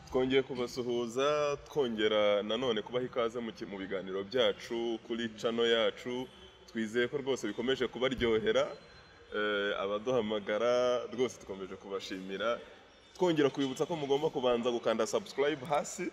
twongeye kubasuhuza twongera nanone kubaha ikaze mu ki- mu biganiro byacu kuri cano yacu twizeye ko rwose bikomeje kubaryohera Eh, abaduhamagara rwose dukomeje kubashimira twongera kubibutsa ko mugomba kubanza gukanda subscribe hasi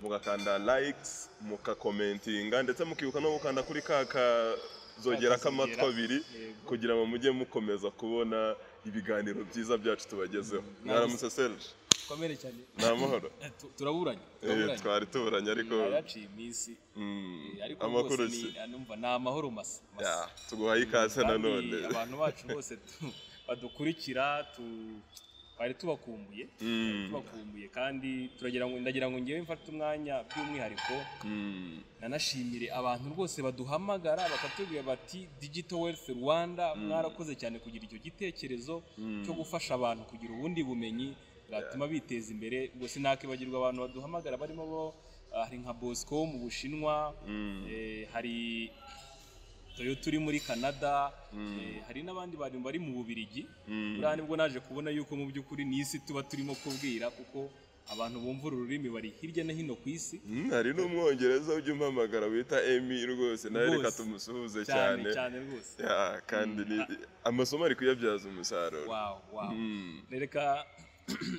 mugakanda likes mukakomentinga ndetse mukibuka no gukanda kuri ka kazogera k'amatwi abiri Yego. kugira ngo mujye mukomeza kubona ibiganiro byiza byacu tubagezeho mwaramutse serge komere cyane ni amahoro Eh, tu- turaburanye Eh, turaburanye twari tuburanye ariko yaciye iminsi mm, eh, ariko amakuru rwose si ni- ah, numva ni amahoro masa masa. Ya, tuguhaye ikaze Kandi nanone abantu bacu bose tu- badukurikira tu- twari tubakumbuye Mm, tubakumbuye kandi turagira ngo ndagira ngo ngewe mfate umwanya by'umwihariko mm, nanashimire abantu rwose baduhamagara bakatubwira bati digital wealth rwanda mwarakoze cyane kugira icyo gitekerezo Mm. cyo gufasha abantu kugira ubundi bumenyi bwatuma biteza imbere ubwo sinakibagirwa abantu baduhamagara barimo bo ah, hari nka bosco wo mu bushinwa mm. eh, hari toyota uri muri canada Mm. eh, hari n'abandi bantu bari mu bubirigi Mm. buriya nibwo naje kubona yuko mu by'ukuri ni isi tuba turimo kubwira kuko abantu bumva uru rurimi bari hirya no hino ku isi Mm, hari n'umwongereza ujya umpamagara wita emi rwose nawe Rwose. reka tumusuhuze cyane cyane cyane rwose Ya, kandi ni- amasomo ari kuyabyaza umusaruro wawu wawu Mm. nereka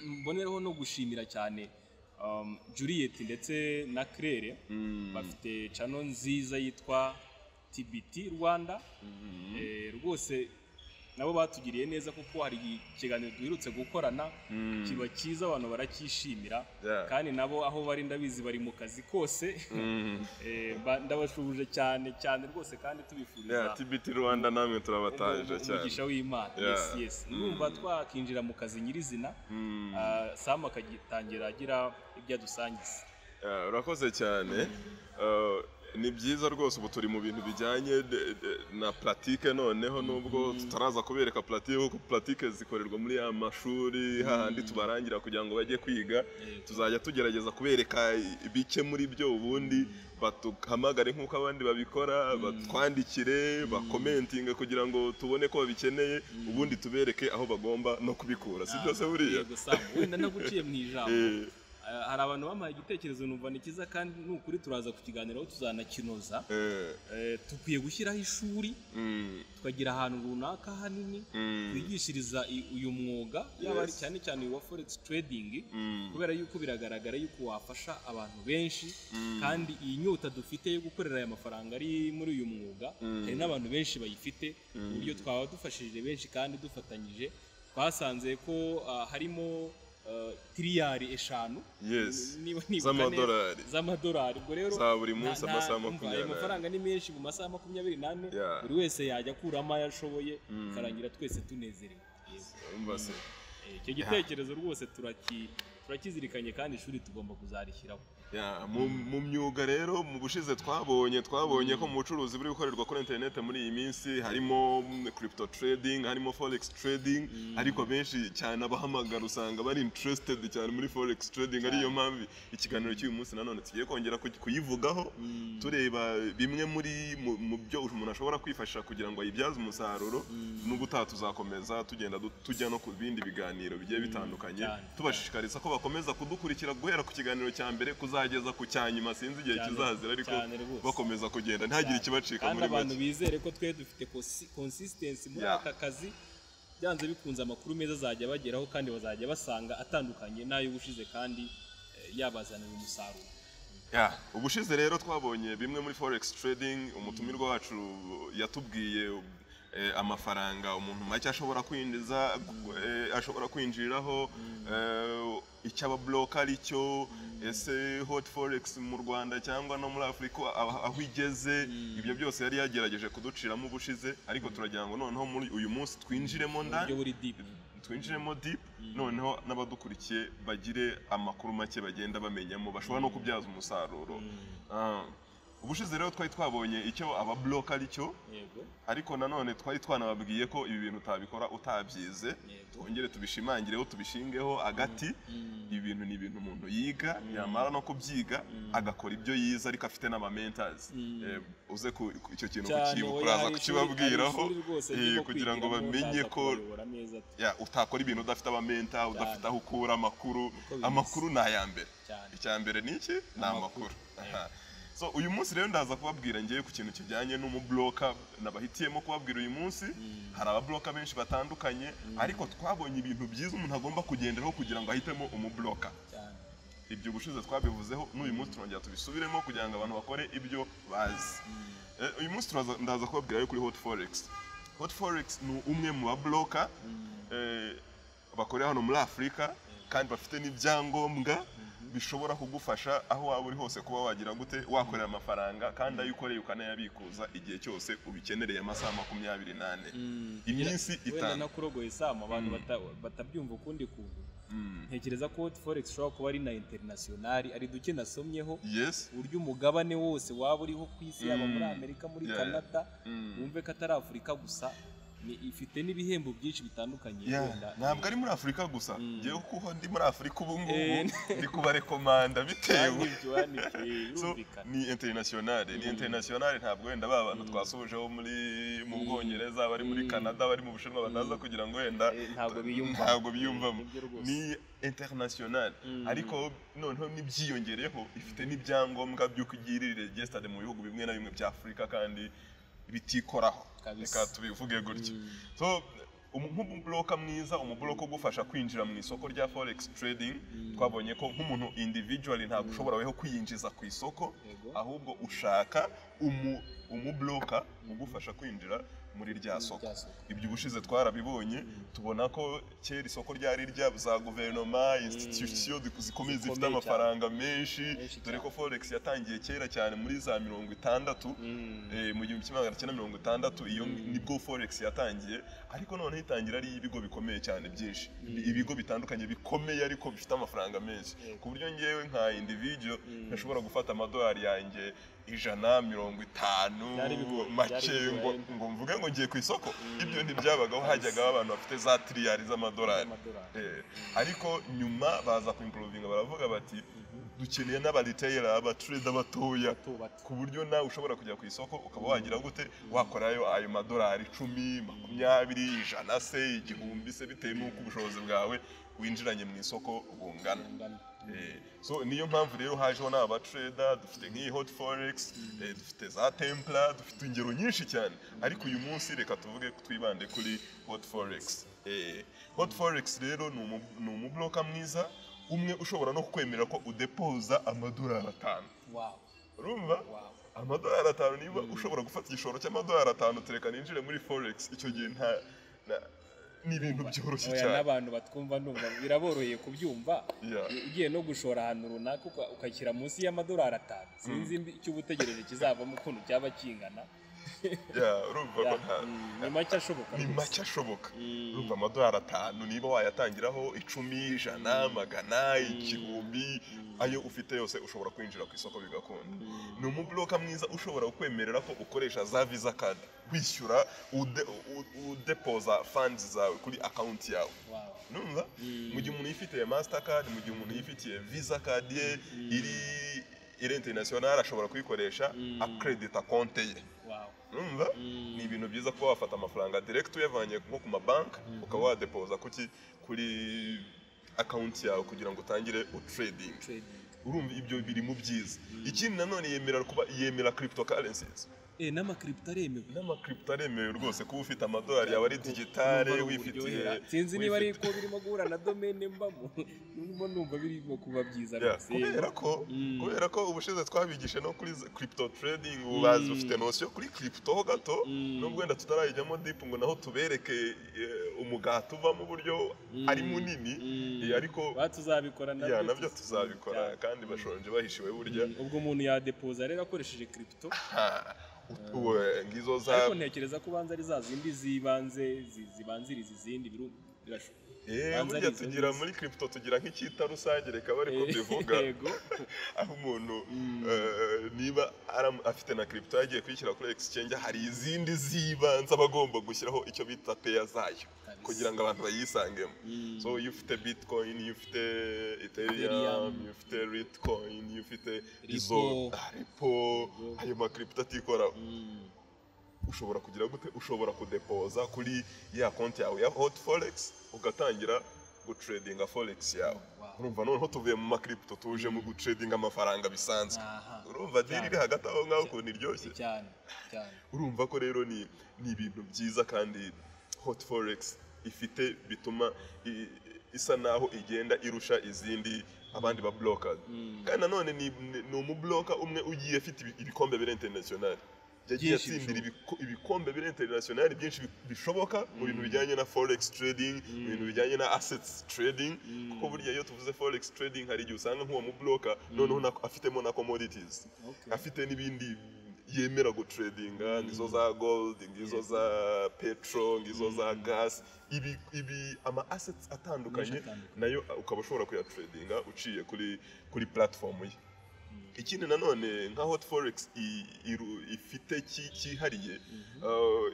mbonereho no gushimira cyane um, Juliet ndetse na Claire Mm. bafite channel nziza yitwa TBT Rwanda eh, rwose nabo batugiriye neza kuko hari ikiganiro duherutse gukorana Mm. kiba cyiza abantu baracyishimira Yeah. kandi nabo aho bari ndabizi bari mu kazi kose Mm. eh, ba- ndabashubuje cyane cyane rwose kandi tubifuriza Ya, tbt rwanda namwe turabataje umu- cyane umugisha w'imana Yeah. yes yes numva twakinjira mu kazi nyirizina Mm. Ah, sam akagitangira agira ibyo adusangiza Yeah, urakoze cyane Uh, ni byiza rwose ubu turi mu bintu bijyanye de- de- na puratike noneho nubwo tutaraza kubereka puratike kuko puratike zikorerwa muri ya mashuri hahandi tubarangira kugira ngo bajye kwiga tuzajya tugerageza kubereka ibice muri byo ubundi batuhamagare nk'uko abandi babikora batwandikire bakomentinge kugira ngo tubone ko babikeneye ubundi tubereke aho bagomba no kubikura si byose buriya Yego, Sam, wenda naguciye mu ijambo Eh, Ah, hari abantu bampaye igitekerezo numva ni cyiza kandi ni ukuri turaza kukiganiraho tuzanakinoza eh, Eh, dukwiye gushyiraho ishuri mm, tukagira ahantu runaka hanini mm, twigishiriza i- uyu mwuga yaba ari Yes. cyane cyane uyu wa forex trading mm. kubera yuko biragaragara yuko wafasha abantu benshi kandi iyi nyota dufite yo gukorera aya mafaranga ari muri uyu mwuga Mm. hari n'abantu benshi bayifite ku buryo twaba dufashije benshi kandi dufatanyije twasanze ko ah, harimo ah, tiriyari eshanu Yes. niba nibuka neza, Z'amadolari. z'amadolari ubwo rero Za buri nta- munsi nta- amasaha umva, ayo makumyabiri mafaranga ni menshi mu masaha makumyabiri n'ane Yeah. buri wese yajya akuramo ayo ashoboye bikarangira twese tunezerewe Yego. Urumva se? Eh, icyo gitekerezo rwose turaki- turakizirikanye kandi ishuri tugomba kuzarishyiraho Ya, mu- mu myuga rero mu bushize twabonye twabonye ko mu bucuruzi buri gukorerwa kuri interineti muri iyi minsi harimo mm, crypto trading harimo forex trading ariko benshi cyane abahamagara usanga bari interested cyane muri forex trading ariyo mpamvu ikiganiro cy'uyu munsi nanone tugiye kongera ku- kuyivugaho tureba bimwe muri mu- mu byo umuntu ashobora kwifashisha kugira ngo ayibyaze umusaruro nubwo utaha tuzakomeza tugenda du- tujya no ku bindi biganiro bigiye bitandukanye cyane. tubashishikariza ko bakomeza kudukurikira guhera ku kiganiro cya mbere kuzageza ku cya nyuma sinzi igihe Cyane, kizazira ariko cyane rwose. bakomeza kugenda ntihagire ikibacika kandi muri abantu make bizere ko twe dufite konsistensi muri Yeah. aka kazi byanze bikunze amakuru meza azajya bageraho kandi bazajya basanga atandukanye n'ay'ubushize kandi eh, yabazanira umusaruro Ya, ubushize rero twabonye bimwe muri forex trading umutumirwa wacu yatubwiye eh, amafaranga umuntu make ashobora kwinjiza eh, ashobora kwinjiraho eh, icyo ababloka ari cyo ese hot forex mu rwanda cyangwa no muri afurika aho aho igeze ibyo byose yari yagerageje kuduciramo ubushize ariko turagira ngo noneho muri uyu munsi twinjiremo ndani buryo buri deep twinjiremo deep noneho n'abadukurikiye bagire amakuru make bagenda bamenyamo bashobora no kubyaza umusaruro Ah, ubushize rero twari twabonye icyo aba block ari cyo yego ariko nanone twari twanababwiye ko ibi bintu utabikora utabyize yego twongere tubishimangireho tubishingeho agati Mm. ibi bintu ni ibintu umuntu yiga Mm. yamara no kubyiga Mm. agakora ibyo yize ariko afite n'abamentazi Mm. uze ku ku- icyo kintu cyane kukibuka oya, uraza hari ishuri- kukibabwiraho hari ishuri rwose eh, ryo kugira ngo kwigiramo, bamenye utaza ko- kubayobora neza Ya, utakora ibintu udafite abamenta udafite aho ukura amakuru biza. amakuru ni aya mbere cyane icya mbere ni iki ni amakuru Aha. so uyu munsi rero ndaza kubabwira ngewe ku kintu kijyanye n'umubloka nabahitiyemo kubabwira uyu munsi hari ababloka benshi batandukanye ariko twabonye ibintu byiza umuntu agomba kugenderaho kugira ngo ahitemo umubloka cyane ibyo ubushize twabivuzeho n'uyu munsi turongera tubisubiremo kugira ngo abantu bakore ibyo bazi Mm. Eh, uyu munsi turaza- ndaza kubabwira rero kuri hot forex hot forex ni umwe mu babloka Mm. eh, bakorera hano muri afurika kandi bafite n'ibyangombwa bishobora kugufasha aho waba uri hose kuba wagira gute wakorera amafaranga kandi ayo ukoreye ukanayabikuza igihe cyose ubikenereye amasaha makumyabiri n'ane Mm. iminsi wenda itanu nakurogoye sama abantu Mm. bata- batabyumva ukundi kuntu Mm. ntekereza ko hoti forex ishobora kuba ari na interinasiyonari ari duke nasomyeho yes uburyo umugabane wose waba uriho ku isi yaba muri Mm. amerika muri Yeah, canada Mm. wumve ko atari afurika gusa ni- ifite n'ibihembo byinshi bitandukanye Yeah, wenda, ntabwo eh, ari muri afurika gusa Mm. ngewe kuko ndi muri afurika ubu ngubu Eh. ndi kubarekomanda bitewe banki Joan, eh, So, birumvikana. ni internationale ni Mm. internationale ntabwo wenda ba bantu Mm. twasuhujeho muri mu Mm. bwongereza bari muri Mm. canada bari mu bushinwa bataza Mm. kugira ngo wenda Eh, ntabwo biyumva ntabwo biyumvamo Nibyo rwose. ni internationale Mm. ariko noneho n'ibyiyongereho ifite n'ibyangombwa by'uko igirira regisitade mu bihugu bimwe na bimwe bya afurika kandi bitikoraho Kabisa. reka tubivuge gutyo Mm. so umu- nk'umuburoka mwiza umuburoka ugufasha kwinjira mu isoko rya forex trading Mm. twabonye ko nk'umuntu individually ntabwo ushobora weho kwiyinjiza ku isoko Yego. ahubwo ushaka umu umuburoka ugufasha kwinjira muri rya soko Rya soko. ibyo ubushize twarabibonye tubona ko kera isoko ryari rya za guverinoma institution zi- zikomeye zifite Zikomeye amafaranga menshi Menshi dore ko cyane. forex yatangiye kera cyane muri za mirongo itandatu Mm. eh, mu gihumbi kimwe magana cyenda mirongo itandatu iyo Mm. nibwo forex yatangiye ariko noneho itangira ari ibigo bikomeye cyane byinshi ibigo bitandukanye bikomeye ariko bifite amafaranga menshi Yego. ku buryo ngewe nka individual Mm. ntashobora gufata amadolari yanjye ijana mirongo itanu Byari bigoye, make byari bigoye. ngo ngo mvuge ngo ngiye ku isoko ibyo ntibyabagaho hajyagaho abantu bafite za tiriyari z'amadolari Amadolari. Eh, ariko nyuma baza kuimprovinga baravuga bati dukeneye n'abariteyera abatureda batoya Bato, bato. ku buryo nawe ushobora kujya ku isoko ukaba wagira gute wakorayo ayo madolari icumi makumyabiri ijana se igihumbi se bitewe n'uko ubushobozi bwawe winjiranye mu isoko bungana Ingano. Eh, so niyo mpamvu rero hajeho n'abatreda dufite nk'iyi hot forex eh, dufite za templa dufite ingero nyinshi cyane ariko uyu munsi reka tuvuge twibande kuri hot forex Eh, hot forex rero ni umu- ni umubloka mwiza umwe ushobora no kwemerera ko udepoza amadolari atanu Wow, urumva wow. amadolari atanu niba ushobora gufata igishoro cy'amadolari atanu tureka ninjire muri forex icyo gihe nta na- ni ibintu byoroshye Oya, cyane n'abantu batwumva ndumva biraboroheye kubyumva Yeah. ugiye no gushora ahantu runaka uka- ukashyira munsi y'amadolari atanu sinzi mbi- icyo uba utegereje kizavamo ukuntu cyaba kingana Yeah, urumva ko Ya, nta- mm, ni make ashoboka ni rwose. make ashoboka Mm. urumva amadolari atanu niba wayatangiraho icumi ijana magana igihumbi ayo ufite yose ushobora kwinjira ku isoko bigakunda ni umuburoka mwiza ushobora kukwemerera ko ukoresha za visa card wishyura ude- u- udepoza funds zawe kuri akawunti yawe Wow. numva Mm. mu gihe umuntu yifitiye mastercard mu gihe umuntu yifitiye visa card ye iri iri international ashobora kuyikoresha Mm. akredita konte ye Wow. urumva Mm. ni ibintu byiza kuba wafata amafaranga direct uyavanye nko ku mabanki ukaba wadepoza kuki kuri akawunti yawe kugira ngo utangire trading Trading. urumva ibyo biri mu byiza ikindi nanone yemerera kuba yemera cryptocurrencies Eh, n'amakiripito aremewe n'amakiripito aremewe rwose kuba ufite amadolari yawe ari digitale Numva ari wifitiye uburyohera. sinzi niba ari wifitiye- ko birimo guhura na domene mbamo ndimo numva birimo kuba byiza Yeah, rwose. kubera ko Mm. kubera ko ubushize twabigishe no kuri crypto trading ubazi Mm. ufite nosiyo kuri crypto ho gato Mm. nubwo wenda tutarayijyamo deep ngo naho tubereke eh, umugato uvamo uburyo Mm. ari munini Mm. eh, ariko Ba tuzabikora yeah, nabyo nabyo tuzi- tuzabikora cyane. kandi bashonje bahishiwe burya Mm, ubwo umuntu yadepoza rero akoresheje kiripito Ha, ut- we, ngizo za ariko ntekereza ko ubanza ari za zindi zibanze zi- zibanziriza izindi biru- birashoboka Eh, Banza burya arizo tugira nziza. muri kiripito tugira nk'icyita rusange reka bari ko bivuga yego aho umuntu Mm. eh, niba aram- afite na kiripito yagiye kuyishyira kuri exchange hari izindi z'ibanze aba agomba gushyiraho icyo bita peya zayo Kabisa. kugira ngo abantu bayisangemo Mm. so iyo ufite bitcoin iyo ufite ethereum Ethereum. iyo ufite ritcoin iyo ufite Repo. izo ah, repo Repo. ayo makiripito atikora Mm. ushobora kugira gute ushobora kudepoza kuri ya konti yawe ya hot forex ugatangira gutredinga forex yawe Wow. urumva noneho tuvuye mu makiripito tuje mu gutredinga amafaranga bisanzwe Aha. urumva diri iri hagati aho ngaho ukuntu iryoshye cyane cyane urumva ko rero ni ni ibintu byiza kandi hot forex ifite bituma i- isa naho igenda irusha izindi abandi ba blockers Mm. kandi nanone ni, ni, ni umuburoka umwe ugiye afite ibi- ibikombe biri international yagiye Byinshi atsindira bishoboka. ibiko- ibikombe biri international byinshi bi- bishoboka mu bintu bijyanye na forex trading mu Mm. bintu bijyanye na assets trading Mm. kuko burya iyo tuvuze forex trading hari igihe usanga nk'uwo mubroka noneho na- afitemo na commodities Okay. afite n'ibindi yemera gutredinga ngizo za gold ngizo za petrol ngizo za gas ibi, ibi ama assets atandukanye Menshi atandukanye. nayo ukaba ushobora kuyatredinga uciye kuri kuri platform ye ikindi nanone nka hot forex i- iru- ifite ki- cyihariye uh,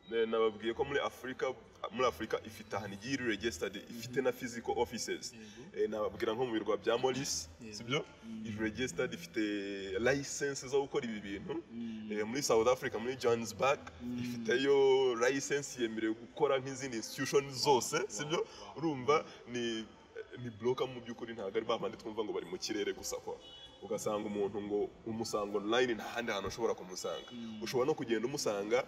ne- nababwiye ko muri afurika muri afurika ifite ahantu igiye iri registered ifite na physical offices Yego. Eh, nababwira nko mu birwa bya Maurice Yego. sibyo Mm. iri registered ifite license zo gukora ibi bintu Mm. Eh, muri South Africa muri Johannesburg Mm. ifiteyo license yemerewe gukora nk'izindi institution zose sibyo wow. urumva ni ni broker mu by'ukuri ntabwo ari babandi twumva ngo bari mu kirere gusa kwa ugasanga umuntu ngo umusanga online nta handi hantu ushobora kumusanga Mm. ushobora no kugenda umusanga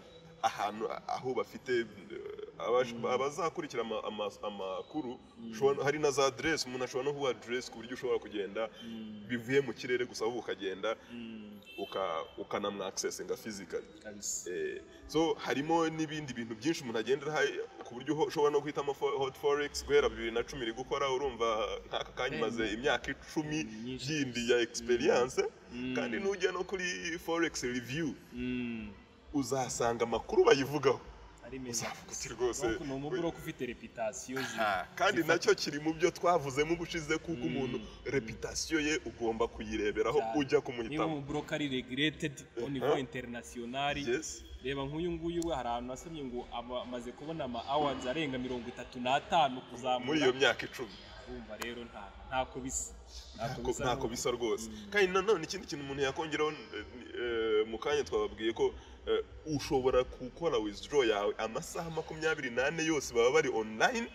ahantu aho bafite eh, abash- abazakurikira ama- ama- amakuru ushobora- hari na za adresse umuntu ashobora no kuba adresse ku buryo ushobora kugenda Mm. bivuye mu kirere gusa wowe ukagenda Mm. uka- ukanamwakisesinga physically Kabisa. Eh, so harimo n'ibindi bintu byinshi umuntu agenda aha ku buryo uho- ushobora no guhitamo fo- hot forex guhera bibiri na cumi iri gukora urumva nk'aka kanya maze imyaka icumi Myinshi. yindi ya experience Mm. kandi nujya no kuri forex review Mm. uzasanga amakuru bayivugaho ari meza Uzavuga uti rwose- ni umuburoka ufite reputasiyo Ah, kandi nacyo kiri mu byo twavuzemo ubushize kuko umuntu reputasiyo ye ugomba kuyireberaho Cyane. ujya niba kumuhitamo umuburoka ari regiretedi au niveau international Yes. reba nk'uyu nguyu we hari ahantu asamye ngo aba- amaze kubona ama awards arenga mirongo itatu n'atanu kuzamura muri iyo myaka icumi urumva rero nta ntako bisa Ntako- ntako bisa rwose kandi nanone ikindi kintu umuntu yakongeraho eh, eh, mu kanya twababwiye ko eh, ushobora gukora withdraw yawe amasaha makumyabiri n'ane yose baba bari online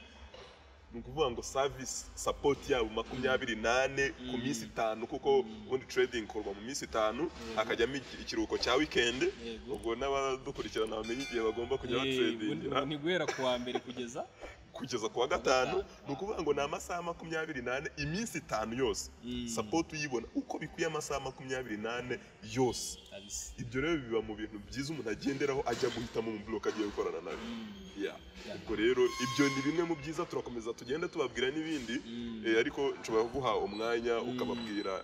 ni ukuvuga ngo service support yabo makumyabiri n'ane ku Mm. minsi itanu kuko ubundi trading ikorwa mu minsi itanu hakajyamo iki- ikiruhuko cya weekend yego ubwo n'abadukurikirana bamenye igihe bagomba kujya batredingira Eh, ni guhera ku wa mbere kugeza kugeza ku wa gatanu ni ukuvuga ngo ni amasaha makumyabiri n'ane iminsi itanu yose Mm. sapoti uyibona uko bikwiye amasaha makumyabiri n'ane yose kabisa ibyo rero biba mu bintu byiza umuntu agenderaho ajya guhitamo umuburoka agiye gukorana nawe Mm. Yeah. ubwo rero ibyo ni bimwe mu byiza turakomeza tugende tubabwira n'ibindi Mm. Eh, ariko nshobora kuguha umwanya ukababwira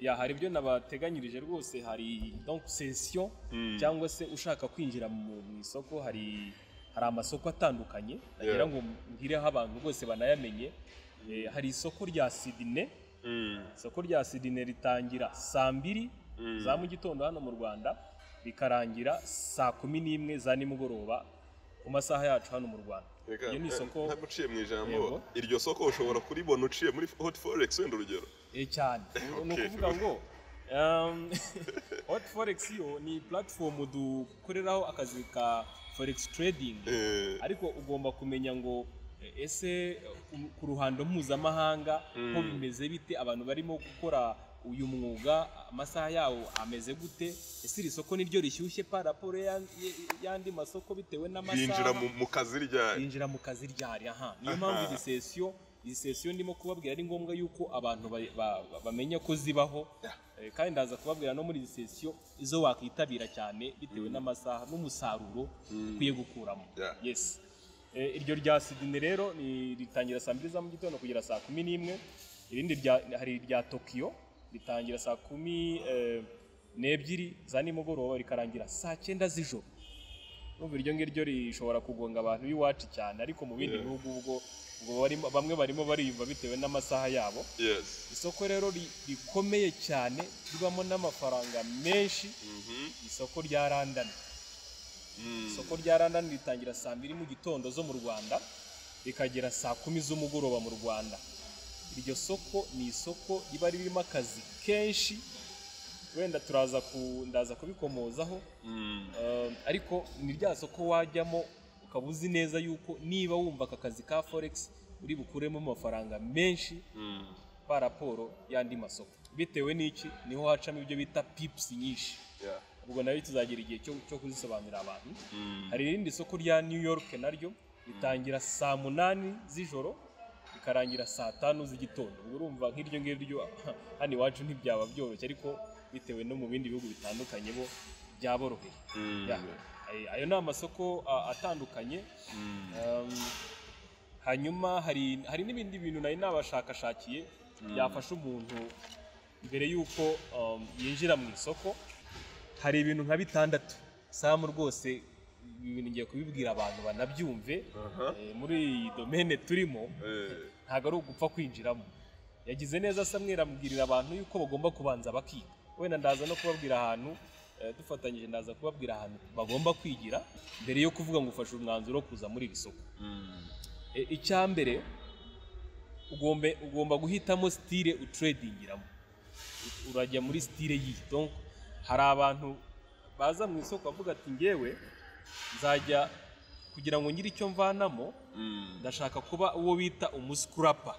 ya hari ibyo nabateganyirije rwose hari donc session Mm. cyangwa se ushaka kwinjira mu mu isoko hari hari amasoko atandukanye Yeah. nagira ngo mbireho abantu bose banayamenye Eh, hari isoko rya Sydney Mm. isoko rya Sydney ritangira saa mbiri Mm. za mu gitondo hano mu Rwanda rikarangira saa kumi n'imwe za nimugoroba ku masaha yacu hano mu Rwanda Reka, iyo ni eh, isoko ntabwo uciye mu ijambo Yego. iryo soko ushobora kuribona uciye muri hot forex wenda urugero Eh, cyane ni Okay. ukuvuga ngo um, hot forex yo ni platform dukoreraho akazi ka forex trading Eh, ariko ugomba kumenya ngo eh, ese ku- ku ruhando mpuzamahanga ho Mm. bimeze bite abantu barimo gukora uyu mwuga amasaha yawo ameze gute ese iri soko niryo rishyushye par rapport ya- ya- y'andi masoko bitewe binjira n'amasaha mu- mu kazi ryari binjira mu kazi ryari aha niyo mpamvu izi sesiyo izi sesiyo ndimo kubabwira ari ngombwa yuko abantu ba- ba- ba- bamenya ko zibaho Eh, kandi ndaza kubabwira no muri izi sesiyo izo wakwitabira cyane bitewe n'amasaha n'umusaruro ukwiye gukuramo Yeah. yes Eh, iryo rya Sydney rero ni ritangira saa mbiri za mu gitondo kugera saa kumi n'imwe irindi rya- hari irya Tokyo ritangira saa kumi eh, n'ebyiri za nimugoroba rikarangira saa cyenda z'ijoro urumva iryo ngiryo rishobora kugonga abantu b'iwacu cyane ariko mu bindi Yeah. bihugu ubwo ubwo barimo- bamwe barimo bariyumva bitewe n'amasaha yabo yes isoko rero ri- rikomeye cyane ribamo n'amafaranga menshi Mhm. isoko rya randani Mm. isoko rya randani ritangira saa mbiri mu gitondo zo mu rwanda rikagera saa kumi z'umugoroba mu rwanda iryo soko ni isoko riba ririmo akazi kenshi wenda turaza ku- ndaza kubikomozaho Mm. Eh, ariko ni rya soko wajyamo ukaba uzi neza yuko niba wumva aka kazi ka forex uri bukuremo amafaranga menshi Mm. kwa raporo y'andi masoko bitewe n'iki niho hacamo ibyo bita pips nyinshi Yeah. ubwo nayo tuzagira igihe cyo, cyo kuzisobanurira abantu Mm. hari irindi soko rya new york naryo ritangira saa munani z'ijoro rikarangira saa tanu z'igitondo ubwo urumva nk'iryo ngiryo hano iwacu ntibyaba byoroshye ariko bitewe no mu bindi bihugu bitandukanye bo byaboroheye Mm. Ya. Ay- ayo ni amasoko a- atandukanye Mm. Um, hanyuma hari hari n'ibindi bintu nari nabashakashakiye byafasha umuntu mbere y'uko um, yinjira mu isoko hari ibintu nka bitandatu samu rwose ibi bintu ngiye kubibwira abantu banabyumve Aha. Eh, muri iyi domene turimo Eh. ntabwo ari ugupfa kwinjiramo yagize neza samwera amubwirira abantu yuko bagomba kubanza bakiga wenda ndaza no kubabwira ahantu eh, dufatanyije ndaza kubabwira ahantu bagomba kwigira mbere yo kuvuga ngo ufashe umwanzuro wo kuza muri iri soko Mm. Eh, icya mbere ugombe ugomba guhitamo sitire uturedingiramo urajya muri sitire yiyi donc hari abantu baza mu isoko bavuga ati ngewe nzajya kugira ngo ngire icyo mvanamo Mm. ndashaka kuba uwo bita umusikurapa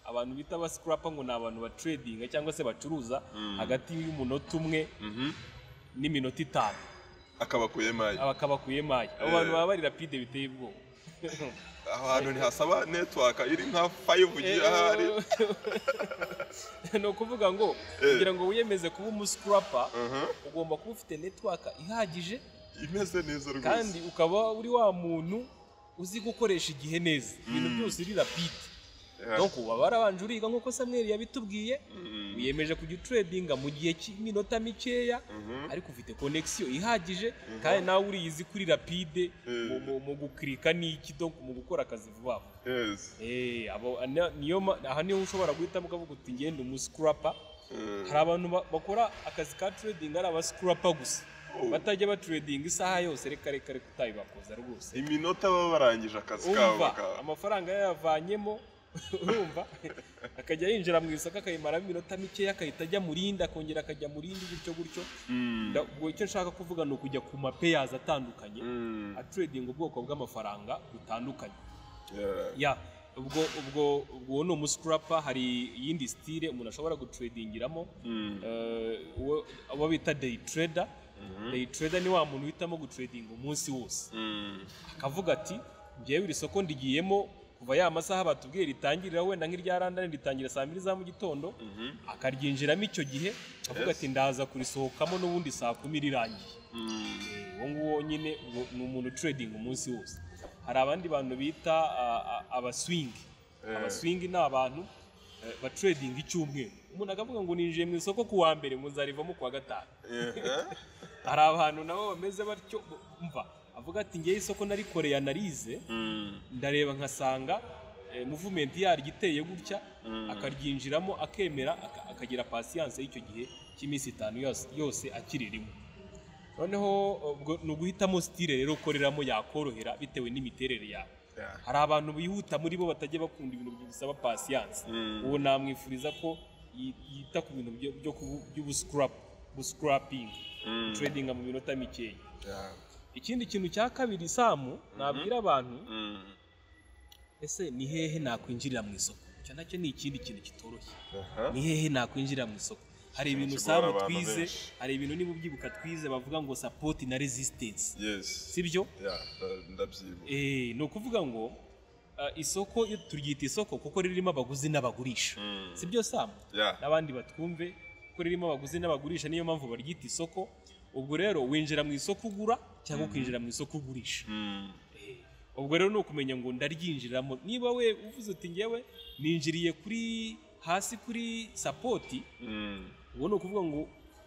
abantu bita abasikurapa ngo ni abantu baturedinga cyangwa se bacuruza Mm. hagati y'umunota umwe Mhm. n'iminota itanu akabakuye mayi aba akabakuye mayi abo Eh. bantu baba bari rapide biteye ubwoba aho hantu ntihasaba netiwaka iri nka 5G ahari ni ukuvuga ngo Eh. kugira ngo wiyemeze kuba umusikurapa Aha. ugomba kuba ufite netiwaka ihagije imeze neza rwose kandi ukaba uri wa muntu uzi gukoresha igihe neza ibintu Mm. byose uri rapide Yeah. donc uba warabanje uriga nk'uko samweri yabitubwiye Mm. wiyemeje kujya uturedinga mu gihe cy'iminota mikeya Mhm. ariko ufite konegisiyo ihagije kandi nawe uriyizi kuri rapide Eh. mu- mu- mu gukirika n'iki donc mu gukora akazi vuba vuba Yes. Eh, abo ana- niyo ma- aha niho ushobora guhitamo ukavuga uti ngenda umusikurapa Eh. hari abantu ba- bakora akazi ka trading ari abasikurapa gusa Oh. batajya baturedinga isaha yose reka reka reka utabibakoza rwose iminota baba barangije akazi kabo umva ka- amafaranga yayavanyemo urumva akajya yinjira mu isoko akayimaramo iminota mikeya akahita ajya mu rindi akongera akajya mu rindi gutyo gutyo Mm. Nda- ubwo icyo nshaka kuvuga ni ukujya ku mapeyazi atandukanye Mm. aturedinga ubwoko bw'amafaranga butandukanye Yeah. ya ubwo ubwo ubwo ni umusikurapa hari iyindi sitire umuntu ashobora guturedingiramo Mm. eh, uwo abo bita day trader Mhm. day trader ni wa muntu uhitamo guturedinga umunsi wose Mm. akavuga ati ngewe iri soko ndigiyemo kuva ya masaha batubwiye ritangirira wenda nk'irya randani ritangira saa mbiri za mu gitondo Mhm. akaryinjiramo icyo gihe akavuga Yes. ati ndaza kurisohokamo n'ubundi saa kumi rirangiye Mm. uwo nguwo nyine uwo- ni umuntu uturedinga umunsi wose hari abandi bantu bita ah, ah, abaswingi Eh. abaswingi ni abantu eh, baturedinga icyumweru umuntu akavuga ngo ninjiye mu isoko ku wa mbere ngo nzarivamo ku wa gatanu Yeah. hari abantu nabo bameze batyo bo- umva avuga ati ngewe isoko narikoreye analize Mm. ndareba nkasanga eh, muvumenti yaryo iteye gutya Mm. akaryinjiramo akemera aka- akagira pasiyanse y'icyo gihe cy'iminsi itanu yose- yose akiririmo noneho ubwo ni uguhitamo sitire rero ukoreramo yakorohera bitewe n'imiterere yawe Yeah. hari abantu bihuta muri bo batajya bakunda ibintu bisaba pasiyanse Mm. uwo namwifuriza ko yi- yita ku bintu byo- byo kubu- by'ubusikurapu busikurapingi Mm. turedinga mu minota mikeya Yeah. ikindi kintu cya kabiri samu nabwira abantu Mm. ese ni hehe nakwinjirira mu isoko icyo nacyo ni ikindi kintu kitoroshye Aha. ni hehe nakwinjirira mu isoko hari ibintu kigora samu abantu twize benshi. hari ibintu niba ubyibuka twize bavuga ngo sapoti na resisitensi Yes. si byo Yeah, nda- ndabyibuka. Eh, ni ukuvuga ngo ah, isoko iyo turyita isoko kuko ririmo abaguzi n'abagurisha Mm. si byo samu Yeah. n'abandi batwumve kuko ririmo abaguzi n'abagurisha niyo mpamvu baryita isoko ubwo rero winjira mu isoko ugura cyangwa ukinjira mu isoko ugurisha Mm. ubwo rero ni ukumenya ngo ndaryinjiramo niba we uvuze uti ngewe ninjiriye kuri hasi kuri sapoti Mm. ubwo ni ukuvuga ngo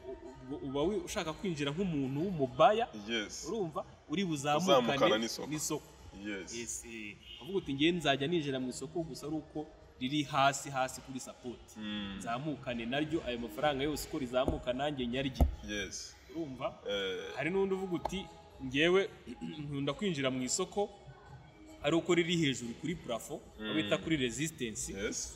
u- u- uba wi- ushaka kwinjira nk'umuntu w'umubaya Yes. urumva uri buzamukane Uzamukana n'isoko. n'isoko yes Yes, eh, avuga uti ngewe nzajya ninjira mu isoko gusa ari uko riri hasi hasi kuri sapoti Mm, nzamukane naryo ayo mafaranga yose uko rizamuka nanjye nyarye yes urumva Eh, hari n'undi uvuga uti ngewe nkunda kwinjira mu isoko ari uko riri hejuru kuri purafo Mm. bita kuri resistance yes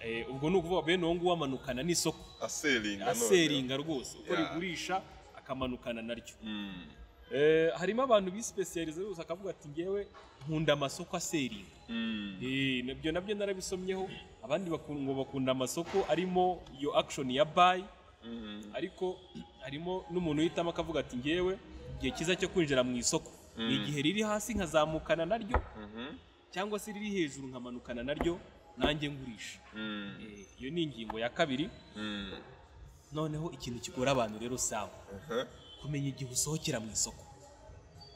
Eh, ubwo ni ukuvuga bene uwo nguwo amanukana n'isoko aseringa none. aseringa rwose uko Yeah. rigurisha akamanukana naryo Mm, Eh, harimo abantu bisipesiyaliza rwose akavuga ati ngewe nkunda amasoko aseringa mm, Eh, nabyo nabyo narabisomyeho abandi bakun- ngo bakunda amasoko arimo iyo action ya buy mm, ariko harimo n'umuntu uhitamo akavuga ati ngewe igihe cyiza cyo kwinjira mu isoko ni Mm. igihe riri hasi nkazamukana naryo mhm, cyangwa se riri hejuru nkamanukana naryo nanjye ngurisha mm, Eh, iyo ni ingingo ya kabiri mm, noneho ikintu kigora abantu rero saba aha, kumenya igihe usohokera mu isoko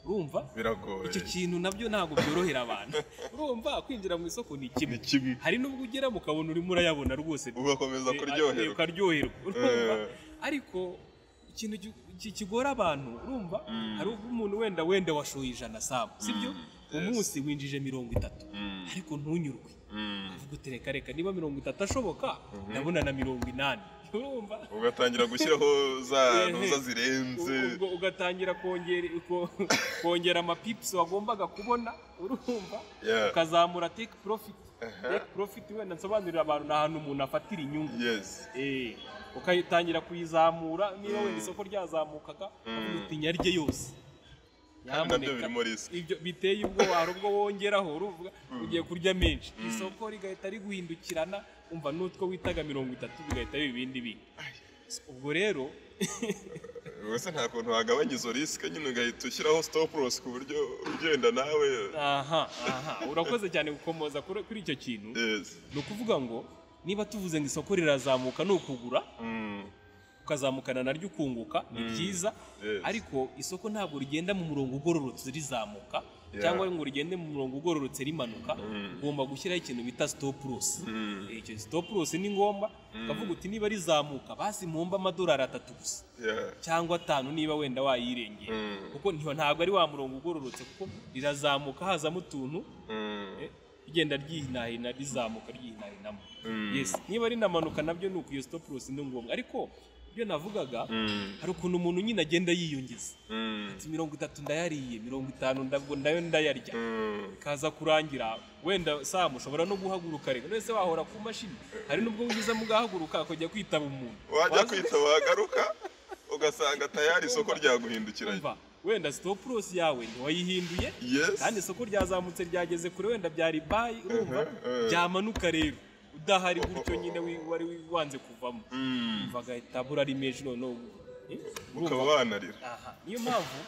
urumva biragoye icyo kintu nabyo ntabwo byorohera abantu urumva kwinjira mu isoko ni kimwe ni kimwe hari n'ubwo ugeramo ukabona urimo urayabona rwose ugakomeza Eh, kuryoherwa ukaryoherwa urumva Eh. ariko ikintu gi- ki- kigora abantu urumva Mm. hari ubwo umuntu wenda wenda washoye ijana sabo sibyo Mm, yes. umunsi winjije mirongo itatu Mm, ariko ntunyurwe mm. uvuga uti reka reka niba mirongo itatu ashoboka ndabona na mirongo inani urumva ugatangira gushyiraho za Eh, ntuza eh. zirenze ubwo ugatangira kongera ko- kongera amapipusi wagombaga kubona urumva Yeah. ukazamura teki porofiti Aha. teki porofiti wenda nsobanurira abantu ni ahantu umuntu afatira inyungu yes Eh, ukayitangira kuyizamura niba Mm. wenda isoko ryazamukaga Mm. ukavuga uti nyarye yose nabyo biri muri risk ibyo biteye ubwoba hari ubwo wongeraho uruvuga ugiye kurya menshi Mm. isoko rigahita riguhindukirana umva n'utwo witaga mirongo itatu bigahita biba ibindi bindi ubwo rero ubwo se nta kuntu wagabanya izo risike nyine ugahita ushyiraho stop loss ku buryo ugenda nawe aha aha urakoze cyane gukomoza kuri kuri icyo kintu yes ni ukuvuga ngo niba tuvuze ngo isoko rirazamuka ni ukugura Mm, ukazamukana naryo ukunguka ni byiza Yes. ariko isoko ntabwo rigenda mu murongo ugororotse rizamuka Yeah. cyangwa ngo rigende mu murongo ugororotse rimanuka Mm. ugomba gushyiraho ikintu bita sitopu losi Mm. icyo sitopu losi ni ngombwa ukavuga uti niba rizamuka basi mpombe amadolari atatu gusa yeah. cyangwa atanu niba wenda wayirengera Mm. kuko ntiho- ntabwo ari wa murongo ugororotse kuko rirazamuka hazamo utuntu Mm, eh, rigenda ryihinahina rizamuka ryihinahinamo Mm. yes niba rinamanuka nabyo ni uko iyo stop loss ni ngombwa ariko ibyo navugaga mm, hari ukuntu umuntu nyine agenda yiyongeza mm, ati mirongo itatu ndayariye mirongo itanu ndabwo nayo ndayarya mm. kaza kurangira wenda samu ushobora no guhaguruka reka none se wahora ku mashini hari n'ubwo wigiza mu gahaguruka akajya kwitaba umuntu wajya Waza- kwita wagaruka ugasanga tayari isoko ryaguhindukiranye Umva, wenda stop loss yawe ntiwayihinduye yes kandi isoko ryazamutse ryageze kure wenda byari bayi urumva eh. byamanuka rero udahari gutyo nyine wi- wari wi- wanze kuvamo Mm, umva agahita abura ari menshi noneho eh, ukaba urumva? wanarira Aha, niyo mpamvu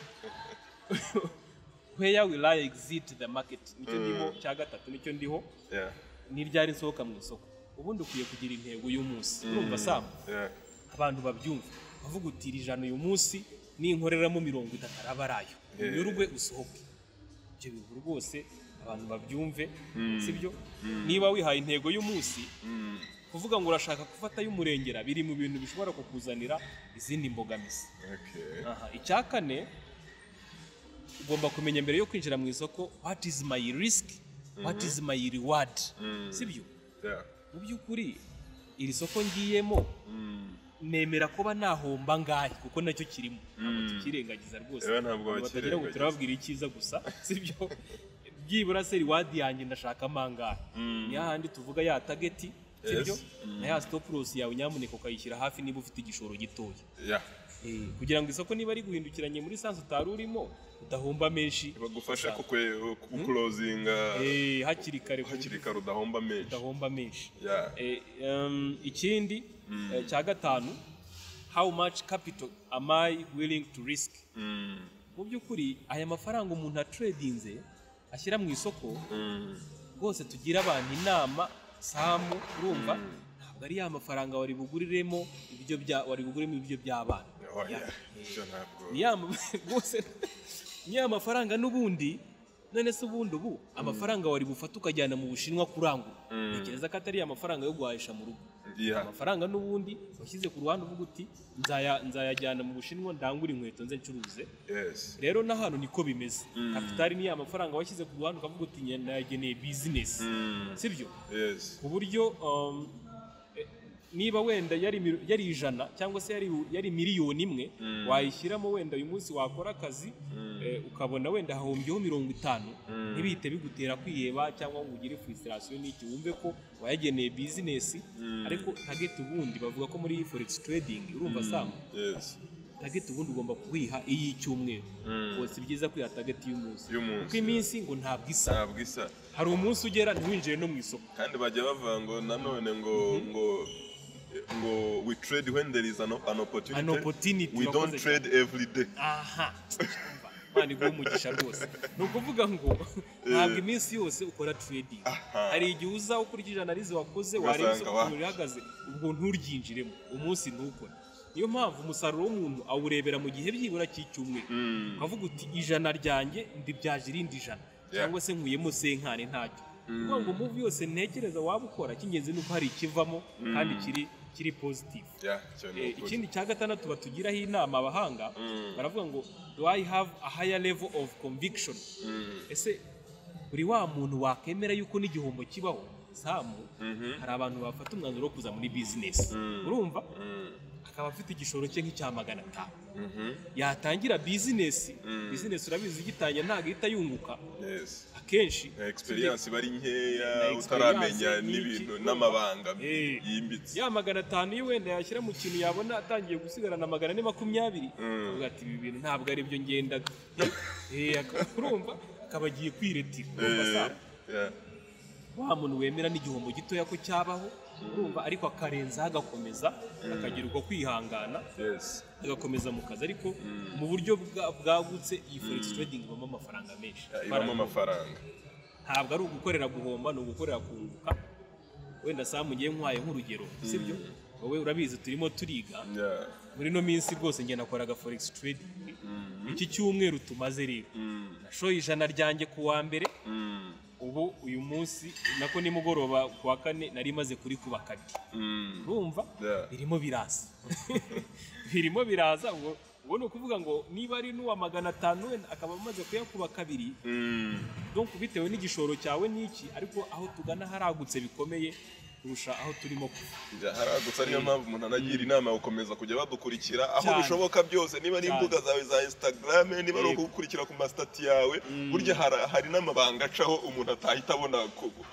where will I exit the market nicyo Mm. ndiho cya gatatu nicyo ndiho Yeah, n'iryari nsohoka mu isoko ubundi ukwiye kugira intego y'umunsi mm, urumva sam yeah. abantu babyumva bavuga uti iri jana uyu munsi ninkoreramo mirongo itatu araba arayo Yeah. unyurwe usohoke ibyo bintu rwose abantu babyumve Mm. sibyo Mm. niba wihaye intego y'umunsi Mm, kuvuga ngo urashaka gufata y'umurengera biri mu bintu bishobora kukuzanira izindi mbogamizi okay. aha icya kane ugomba kumenya mbere yo kwinjira mu isoko what is my risk what is my reward Mm. sibyo Yeah. mu by'ukuri iri soko ngiyemo Mm. nemera kuba nahomba ngahe kuko nacyo kirimo ntabwo Mm. tukirengagiza rwose Rero ntabwo Abantu batagira ngo bakirengagiza. turababwira icyiza gusa sibyo byibura se riwadi yanjye ndashaka mangahe Mm. ni hahandi tuvuga ya tageti Yes. sibyo Mm. na ya stop loss yawe nyamuneka ukayishyira hafi niba ufite igishoro gitoya Yeah. Eh, kugira ngo isoko niba riguhindukiranye muri sansi utari urimo udahomba menshi bagufashe kukwe- kukulozinga Eh, hakiri kare ku hakiri buryo kare udahomba menshi udahomba menshi Yeah. Eh, um, ikindi eh, cya gatanu how much capital am I willing to risk Mm, mu by'ukuri aya mafaranga umuntu atredinze ashyira mu isoko mm, rwose tugira abantu inama samu urumva ntabwo ari ya mafaranga wari buguriremo ibiryo bya wari buguriremo ibiryo by'abana oh, yeah. Ibyo ntabwo ni ya ma- rwose ni ya mafaranga n'ubundi none se ubundi ubu amafaranga wari bufate ukajyana mu bushinwa kurangura Mm. ntekereza ko atari ya mafaranga yo guhahisha mu rugo Yeah. amafaranga n'ubundi washyize ku ruhande uvuga uti "Nzaya- nzayajyana mu bushinwa ndangure inkweto nze ncuruze yes rero n'ahantu niko bimeze kapitali ni ya mafaranga washyize ku ruhande ukavuga uti "Nge- nayageneye bizinesi Mm. sibyo yes ku buryo um, eh, niba wenda yari mil- yari ijana cyangwa se yari, yari miliyoni imwe wayishyiramo wenda uyu munsi wakora akazi eh, ukabona wenda hahombyeho mirongo itanu ntibihite bigutera kwiheba cyangwa ngo ugire frustration n'iki wumve ko wayageneye bizinesi ariko target ubundi bavuga ko muri forex trading urumva samu yes target ubundi ugomba kuyiha iy'icyumweru Mm. ubwo si byiza kwiha target y'umunsi Y'umunsi. kuko iminsi ngo ntabwo isa ntabwo isa hari umunsi ugera ntiwinjire no mu isoko kandi bajya bavuga ngo nanone ngo ngo ngo we trade when there is an, an opportunity An opportunity, we don't wakoze trade every day aha Imana iguhe umugisha rwose ni ukuvuga ngo ntabwo iminsi yose ukora trading hari igihe uza ukurikije analize wakoze wareba Ugasanga isoko wa- ukuntu rihagaze ubwo nturyinjiremo umunsi ntukore niyo mpamvu umusaruro w'umuntu awurebera mu gihe byibura cy'icyumweru Mm. ukavuga uti ijana ryanjye ndibyaje irindi jana cyangwa se nkuyemo senkani ntacyo kuvuga ngo muvi yose ntekereza waba ukora cy'ingenzi ni uko hari ikivamo kandi kiri kiri positive yeah icyo ni Eh, ukuri. ikindi cya gatandatu batugiraho inama abahanga baravuga ngo do i have a higher level of conviction ese buri wa muntu wakemera yuko n'igihombo kibaho samu hari abantu bafata umwanzuro wo kuza muri bizinesi urumva akaba afite igishoro cye nk'icya magana atanu yatangira bizinesi bizinesi urabizi igitangira ntabwo ihita yunguka yes akenshi experience bari Na nkeya experience utaramenya ni iki? n'ibintu n'amabanga Eh. yimbitse ya magana atanu iyo wenda yashyira mu kintu yabona atangiye gusigarana magana ane makumyabiri akavuga ati ibi bintu ntabwo ari byo ngendaga Eh, aka- urumva akaba agiye kwiretira urumva Eh, sa yeah. wa muntu wemera n'igihombo gitoya ko cyabaho urumva ariko akarenzaho agakomeza akagira uko kwihangana yes agakomeza mu kazi ariko mu buryo bwa- bwagutse iyi forex trading ibamo amafaranga menshi Yeah, ibamo amafaranga ntabwo ari ugukorera guhomba ni ugukorera kunguka wenda saa mugiye nkwaye nk'urugero sibyo wowe urabizi turimo turiga yeah muri ino minsi rwose njye nakoraga forex trading iki cyumweru tumaze rero nashoye ijana ryanjye ku wa mbere Mm. ubu uyu munsi nako nimugoroba ku wa kane nari maze kuri kuba kabiri Mm. urumva Yeah. birimo biraza birimo biraza ubwo ubwo ni ukuvuga ngo niba ari n'uwa magana atanu wenda akaba amaze kuyakuba kabiri Mm. donc bitewe n'igishoro cyawe n'iki ariko aho tugana haragutse bikomeye kurusha aho turimo kuva Njya haragutse ariyo mpamvu umuntu anagira inama yo gukomeza kujya badukurikira aho Cyane. bishoboka byose niba ari Cyane. imbuga zawe za instagram niba ari Yego. ukugukurikira ku masitati yawe burya hara- hari n'amabanga acaho umuntu atahita abona ku- ku-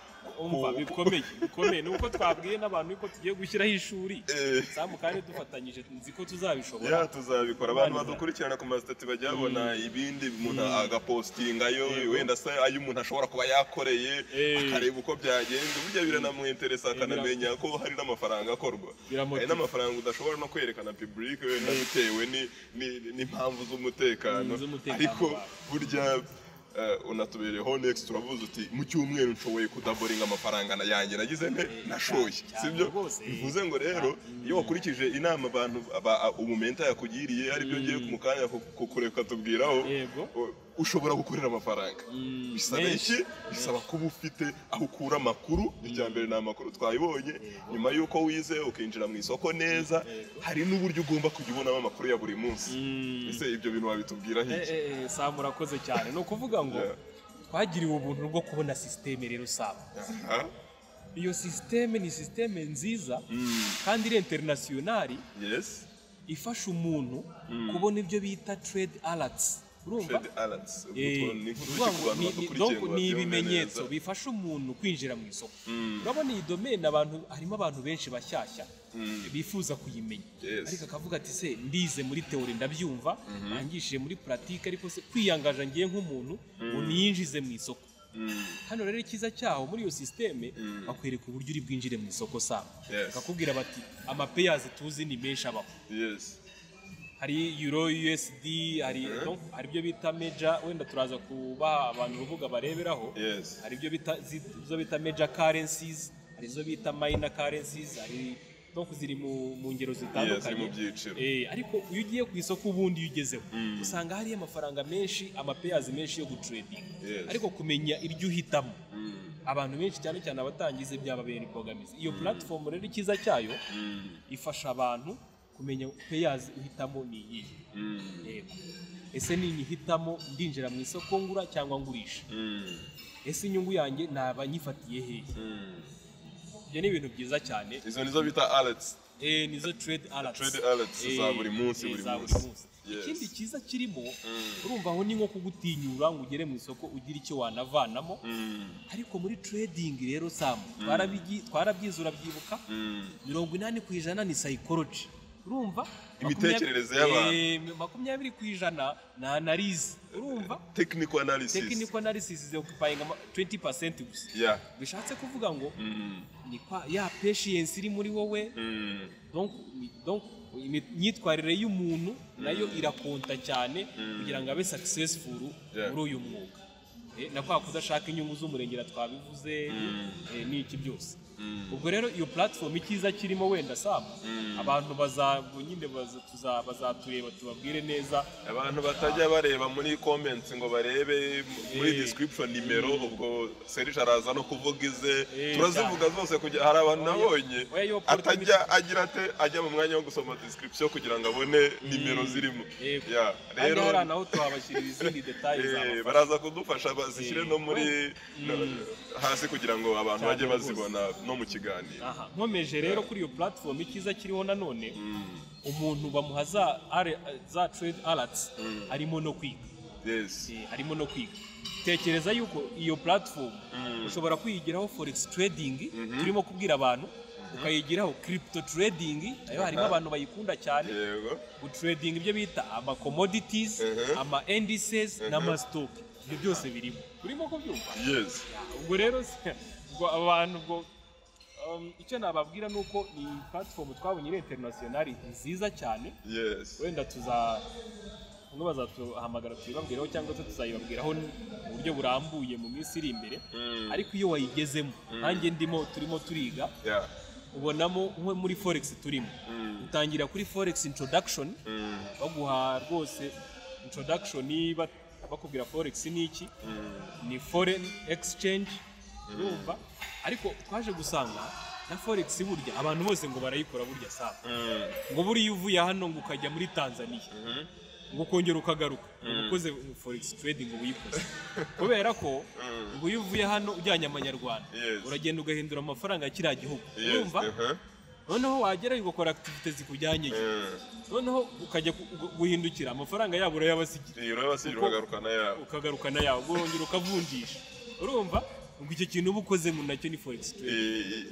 umva ku- bikomeye bikomeye ni uko twabwiye n'abantu yuko tugiye gushyiraho ishuri Eh. samu kandi dufatanyije nzi ko tuzabishobora ya tuzabikora abantu Abana badukurikirana ku masitati bajya babona ibindi umuntu agapostingayo wenda se ayo umuntu ashobora kuba yakoreye Eh. akareba uko byagenze burya biranamwinteresa akanamenya ko hari n'amafaranga akorwa Biramotiva. hari n'amafaranga udashobora no kwerekana pibulike wenda bitewe ni- ni- n'impamvu z'umutekano Mm, z'umutekano ariko wawe. burya eh, unatubereyeho next turavuze uti mu cyumweru nshoboye kudaboringa amafaranga na- yanjye nagize nte nashoye cyane sibyo rwose. bivuze ngo rero iyo wakurikije inama abantu aba- umumenta yakugiriye aribyo ngiye mu kanya kukureka tubwiraho Yego. u- ushobora gukorera amafaranga Mm, bisaba menshi, iki bisaba kuba ufite aho ukura amakuru irya mbere ni amakuru twayibonye nyuma y'uko wize ukinjira mu isoko neza hari n'uburyo ugomba kujya ubonamo amakuru ya buri munsi ese ibyo bintu wabitubwira Eh, iki eh, eh, samu urakoze cyane ni ukuvuga ngo Yeah. twagiriwe ubuntu bwo kubona sisiteme rero samu Aha. iyo sisiteme ni sisiteme nziza kandi iri interinasiyonari yes ifasha umuntu kubona ibyo bita trade alatsi urumva Fred Alats Eh, ni nkuru ukuvuga ki ku ngo bantu ni- ni- badukurikiye donc ngo ni babyumve ibimenyetso neza. bifasha umuntu kwinjira mu isoko urabona iyi domaine abantu harimo abantu benshi bashyashya bifuza kuyimenya Yes. ariko akavuga ati se ndize muri teori ndabyumva arangishije muri puratike ariko se kwiyangaje ngiye nk'umuntu ngo niyinjize mu isoko hano rero icyiza cyaho muri iyo sisiteme bakwereka uburyo uri bwinjire mu isoko sawa Yes. bakakubwira bati amapeyazi tuzi ni menshi abaho yes hari euro usd hari donc hari ibyo bita meja wenda turaza kubaha abantu urubuga bareberaho Yes. hari ibyo bita zi- izo bita meja currencies hari izo bita minor currencies hari donc ziri mu, mu ngero ziri zitandukanye mu byiciro. eh, ariko iyo ugiye ku isoko ubundi iyo ugezeho usanga hariyo amafaranga menshi amapeyazi menshi yo guturedinga Yes. ariko kumenya ibyo uhitamo abantu benshi cyane cyane abatangiza byababera imbogamizi iyo platform rero icyiza cyayo ifasha abantu kumenya peyazi uhitamo ni iyihe yego ese ninyihitamo ndinjira mu isoko ngura cyangwa ngurisha ese inyungu yanjye naba nyifatiye hehe ibyo ni ibintu byiza cyane izo nizo bita aletsi Eh, nizo trade alerts Trade alerts za Eh, buri munsi, eh, buri za munsi. Yes. ikindi cyiza kirimo urumva aho ni nko kugutinyura ngo ugere mu isoko ugire icyo wanavanamo ariko muri trading rero samu twarabigi- twarabyize urabyibuka mirongo inani ku ijana ni psychology urumva Imitekerereze y'abantu. y'abantu makumyabiri ku ijana ni analize urumva tekiniko analisisi technical analysis is occupying ama- 20% gusa ya bishatse kuvuga ngo Mm. ni kwa ya patience iri muri wowe Mm. donc donc imi- imyitwarire y'umuntu nayo irakonta cyane kugira ngo abe successful Yeah. muri uyu mwuga Eh, na kwa kudashaka inyungu z'umurengera twabivuze eh, n'iki byose ubwo rero iyo platform icyiza kirimo wenda sam abantu baza nyine baza- tuza- bazatureba tubabwire neza abantu batajya bareba muri comments ngo barebe muri Eh. description nimero ubwo Serge araza no kuvuga ize Eh, turazivuga zose kugira hari abantu nabonye Oya, yo podcast- atajya agira ate ajya mu mwanya wo gusoma description kugira ngo abone nimero zirimo Yego. Ya, kandi rero hari ahantu twabashyirira izindi details eh, zabafasha. baraza kudufasha bazishyire no muri hasi kugira ngo abantu Cyane bajye rwose. bazibona no mu kiganiro aha nkomeje rero kuri iyo platform icyiza kiriho nanone umuntu bamuha za ale- za trade alerts arimo no kwiga yes Eh, arimo no kwiga tekereza yuko iyo platform ushobora kwiyigiraho forex trading turimo kubwira abantu ukayigiraho crypto trading nayo harimo abantu bayikunda cyane yego gutrading ibyo bita ama commodities Mhm. ama indices n'ama stock ibyo byose birimo turimo kubyumva yes ubwo rero se- ubwo abantu ubwo um, icyo nababwira ni uko iyi platform twabonye iri interinasiyonari nziza cyane yes wenda tuza bamwe bazatuhamagara tuyibabwireho cyangwa se tuzayibabwiraho mu buryo burambuye mu minsi iri imbere Mm. ariko iyo wayigezemo nanjye ndimo turimo turiga yeah ubonamo nko muri forex turimo Mm. utangira kuri forex introduction Mm. baguha rwose introduction niba bakubwira forex ni iki ni foreign exchange urumva ariko twaje gusanga na forex burya abantu bose ngo barayikora burya saa Mm. ngo buriya iyo uvuye hano ngo ukajya muri tanzania ngo ukongera ukagaruka ngo ukoze forex trading uba uyikoze kubera ko ngo iyo uvuye hano ujyanye amanyarwanda Yes. uragenda ugahindura amafaranga ya kiriya gihugu Yes, urumva uh-huh. noneho wagerayo ugakora activite zikujyanye Mm. noneho ukajya ku- gu- guhindukira amafaranga yabo urayabasigira Iyi rero basigira bagaruka na yabo. ukagarukana yawe urongera ukavunjisha urumva ngo icyo kintu uba ukoze ngo nacyo ni forex trade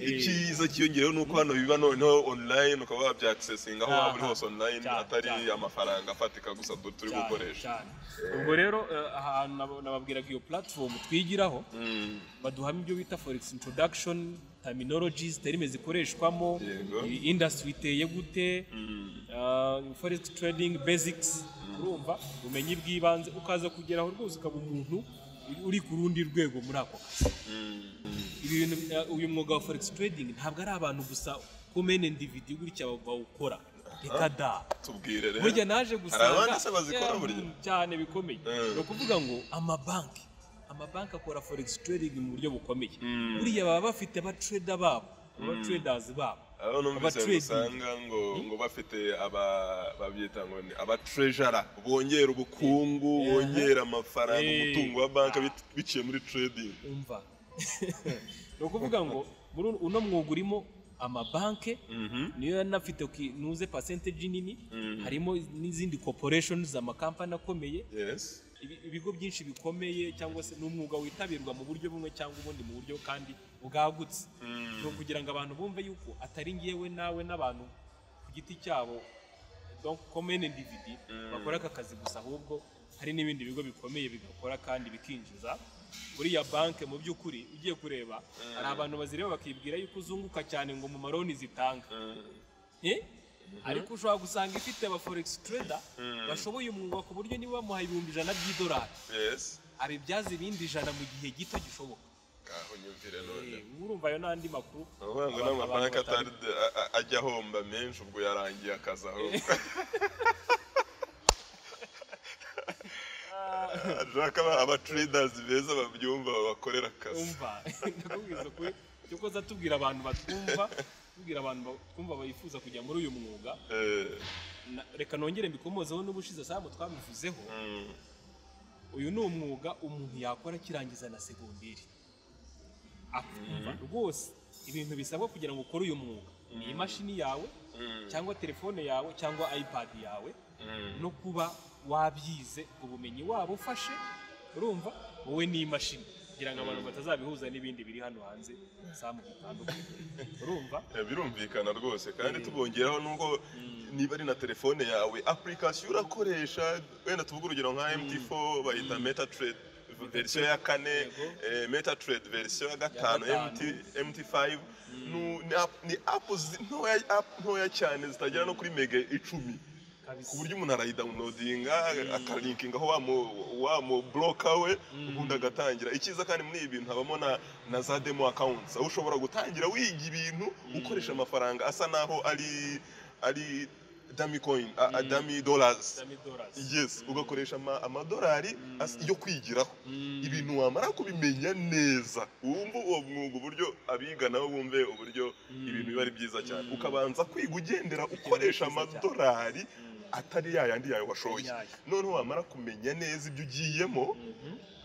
Eh, icyiza cyiyongereho ni uko hano biba noneho online ukaba wabyakisesinga aho waba uri Aha. hose online Cyane, atari cyane. amafaranga afatika gusa du- turi Cyane, gukoresha cyane. ubwo rero eh, ahantu nab- nababwiraga iyo platform twigiraho Mm. baduhamo ibyo bita forex introduction terminologies terime zikoreshwamo Yego. iyi industry iteye gute ah, forex trading basics urumva ubumenyi bw'ibanze ukaza kugeraho rwose ukaba umuntu uri ku rundi rwego muri ako kazi Ibi bintu eh, uyu mwuga wa forex trading ntabwo ari abantu gusa kumena individi gutya bawukora reka da tubwire rero burya naje gusanga abandi se bazikora Yeah, burya? mm, cyane bikomeye Mm. ni ukuvuga ngo amabanki amabanki akora forex trading mu buryo bukomeye Mm. buriya baba bafite abatreda babo abatraders babo aho numvise ngo abatrading. usanga ngo ngo bafite aba- babyita ngo ni abatrejara bongera ubukungu bongera amafaranga Eh. umutungo wa banki bit- biciye muri trading umva ni ukuvuga ngo muri uno mwuga urimo amabanki niyo yanafite ki- nuze percentage nini harimo n'izindi corporations amakampani akomeye yes ibi- ibigo byinshi bikomeye cyangwa se n'umwuga witabirwa mu buryo bumwe cyangwa ubundi mu buryo kandi bwagutse ni ukugira ngo abantu bumve yuko atari ngewe nawe n'abantu ku giti cyabo donc common individi bakora aka kazi gusa ahubwo hari n'ibindi bigo bikomeye bigakora kandi bikinjiza buriya banke mu by'ukuri ugiye kureba hari abantu bazireba bakibwira yuko uzunguka cyane ngo mu maroni zitanga Eh? ariko ushobora gusanga ifite aba forex trader bashoboye umwuga ku buryo niba bamuhaye ibihumbi ijana by'idolari yes abibyaza ibindi ijana mu gihe gito gishoboka aho nyumvire none Eh, urumva ayo n'andi makuru Uvuga ngo abantu- n'amafaranga atari abantu ajya ahomba menshi ubwo yarangiye akazi aho ashaka abaturadazi beza babyumva babakorera akazi umva ndakubwiza kwe cyo koza tubwira abantu batwumva tubwira abantu batwumva bifuza kujya muri uyu mwuga Eh, na- reka nongere mbikomozeho n'ubushize samu twabivuzeho mm, uyu ni umwuga umuntu yakora akirangiza na segonderi akumva rwose ibintu bisabwa kugira ngo ukore uyu mwuga ni imashini yawe Mm. cyangwa telefone yawe cyangwa ipad yawe mm. no kuba wabyize ubumenyi waba ufashe urumva wowe ni imashini kugira ngo abantu batazabihuza n'ibindi biri hano hanze samu bitandukanye urumva Eh, birumvikana rwose kandi tubongeraho nubwo niba ari na telefone yawe apurikasiyo urakoresha wenda tuvuge urugero nka mt4 bayita meta trade verisiyo ya kane Yego. eh, meta trade verisiyo ya gatanu Ya gatanu. MT- mt5 nu- ni app- ni apu ntoya app ntoya cyane zitagera no kuri mega icumi kabisa ku buryo umuntu arayidawunodinga akalinkingaho wa mu- wa mu buroka we ubundi agatangira icyiza kandi muri ibi bintu habamo na na za demo akawunti aho ushobora gutangira wiga ibintu ukoresha amafaranga asa n'aho ari ari dami koyini dami dorazi $10. yes ugakoresha ama- amadolari as- yo kwigiraho ibintu wamara kubimenya neza wumva uwo mwuga uburyo abiga nabo bumve uburyo ibintu biba ari byiza cyane ukabanza kwiga ugendera ukoresha byiza cyane. amadolari atari ya yandi yawe washoye Atari yayo. noneho wamara kumenya neza ibyo ugiyemo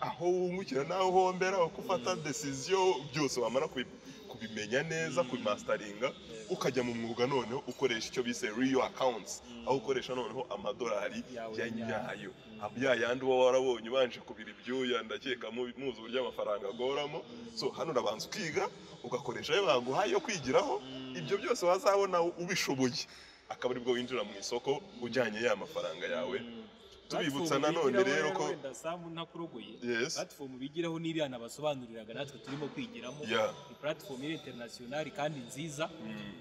aho wungukira n'aho uhombera uko ufata desiziyo byose wamara kubi- kubimenya neza kubimasitaringa ukajya mu mwuga noneho ukoresha icyo bise riyo akawunti aho ukoresha noneho amadolari Yawe ya nyayo. nyayo Ab- ya yandi uba warabonye ubanje kubira ibyuya ndakeka mu- muzi uburyo amafaranga agoramo so hano urabanza ukiga ugakoresha ayo baguhaye yo kwigiraho ibyo byose wazabona ubishoboye akaba aribwo winjira mu isoko ujyanye ya mafaranga yawe tubibutsa Platform nanone bigiraho rero ko wenda Samu ntakurogoye Yes. platifomu bigiraho n'iriya nabasobanuriraga natwe turimo kwigiramo Yeah. ni platifomu iri interinasiyonari kandi nziza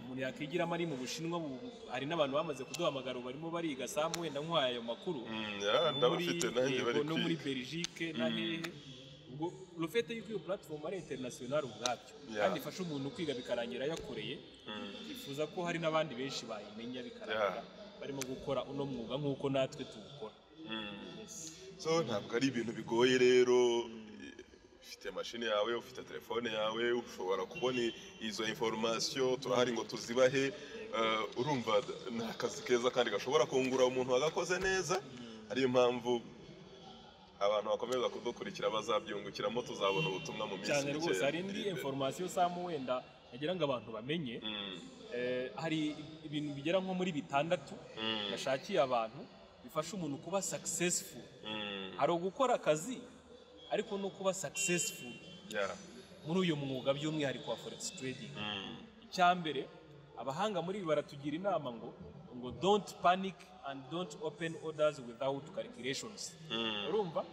umuntu yakwigiramo ari mu bushinwa bu- hari n'abantu bamaze kuduhamagara ubu barimo bariga samu wenda nk'uhaye ayo makuru Mm, yeah, no muri- ndabafite nanjye yego, bari no muri kwiga belgique na hehe ubwo rufete yuko iyo platifomu ari interinasiyonari ubwabyo Yeah. kandi ifasha umuntu kwiga bikarangira yakoreye Mm. twifuza ko hari n'abandi benshi bayimenya bikarangira barimo gukora uno mwuga nk'uko natwe tuwukora Mm. Yes. so ntabwo ari ibintu bigoye rero ufite mashini yawe ufite telefone yawe ushobora kubona izo inforomasiyo turahari ngo tuzibahe Eh, urumva ni akazi keza kandi gashobora kungura umuntu wagakoze neza ariyo mpamvu abantu bakomeza kudukurikira bazabyungukiramo tuzabona ubutumwa mu minsi cyane rwose hari indi iri imbere. inforomasiyo samu wenda nagira ngo abantu bamenye Mm, Eh, hari ibintu bigera nko muri bitandatu Mm. bashakiye abantu bifasha umuntu kuba successful mm, hari ugukora akazi ariko no kuba successful yeah, muri uyu mwuga by'umwihariko wa forex trading mm, icya mbere abahanga muri ibi baratugira inama ngo ngo don't panic and don't open orders without calculations mm, urumva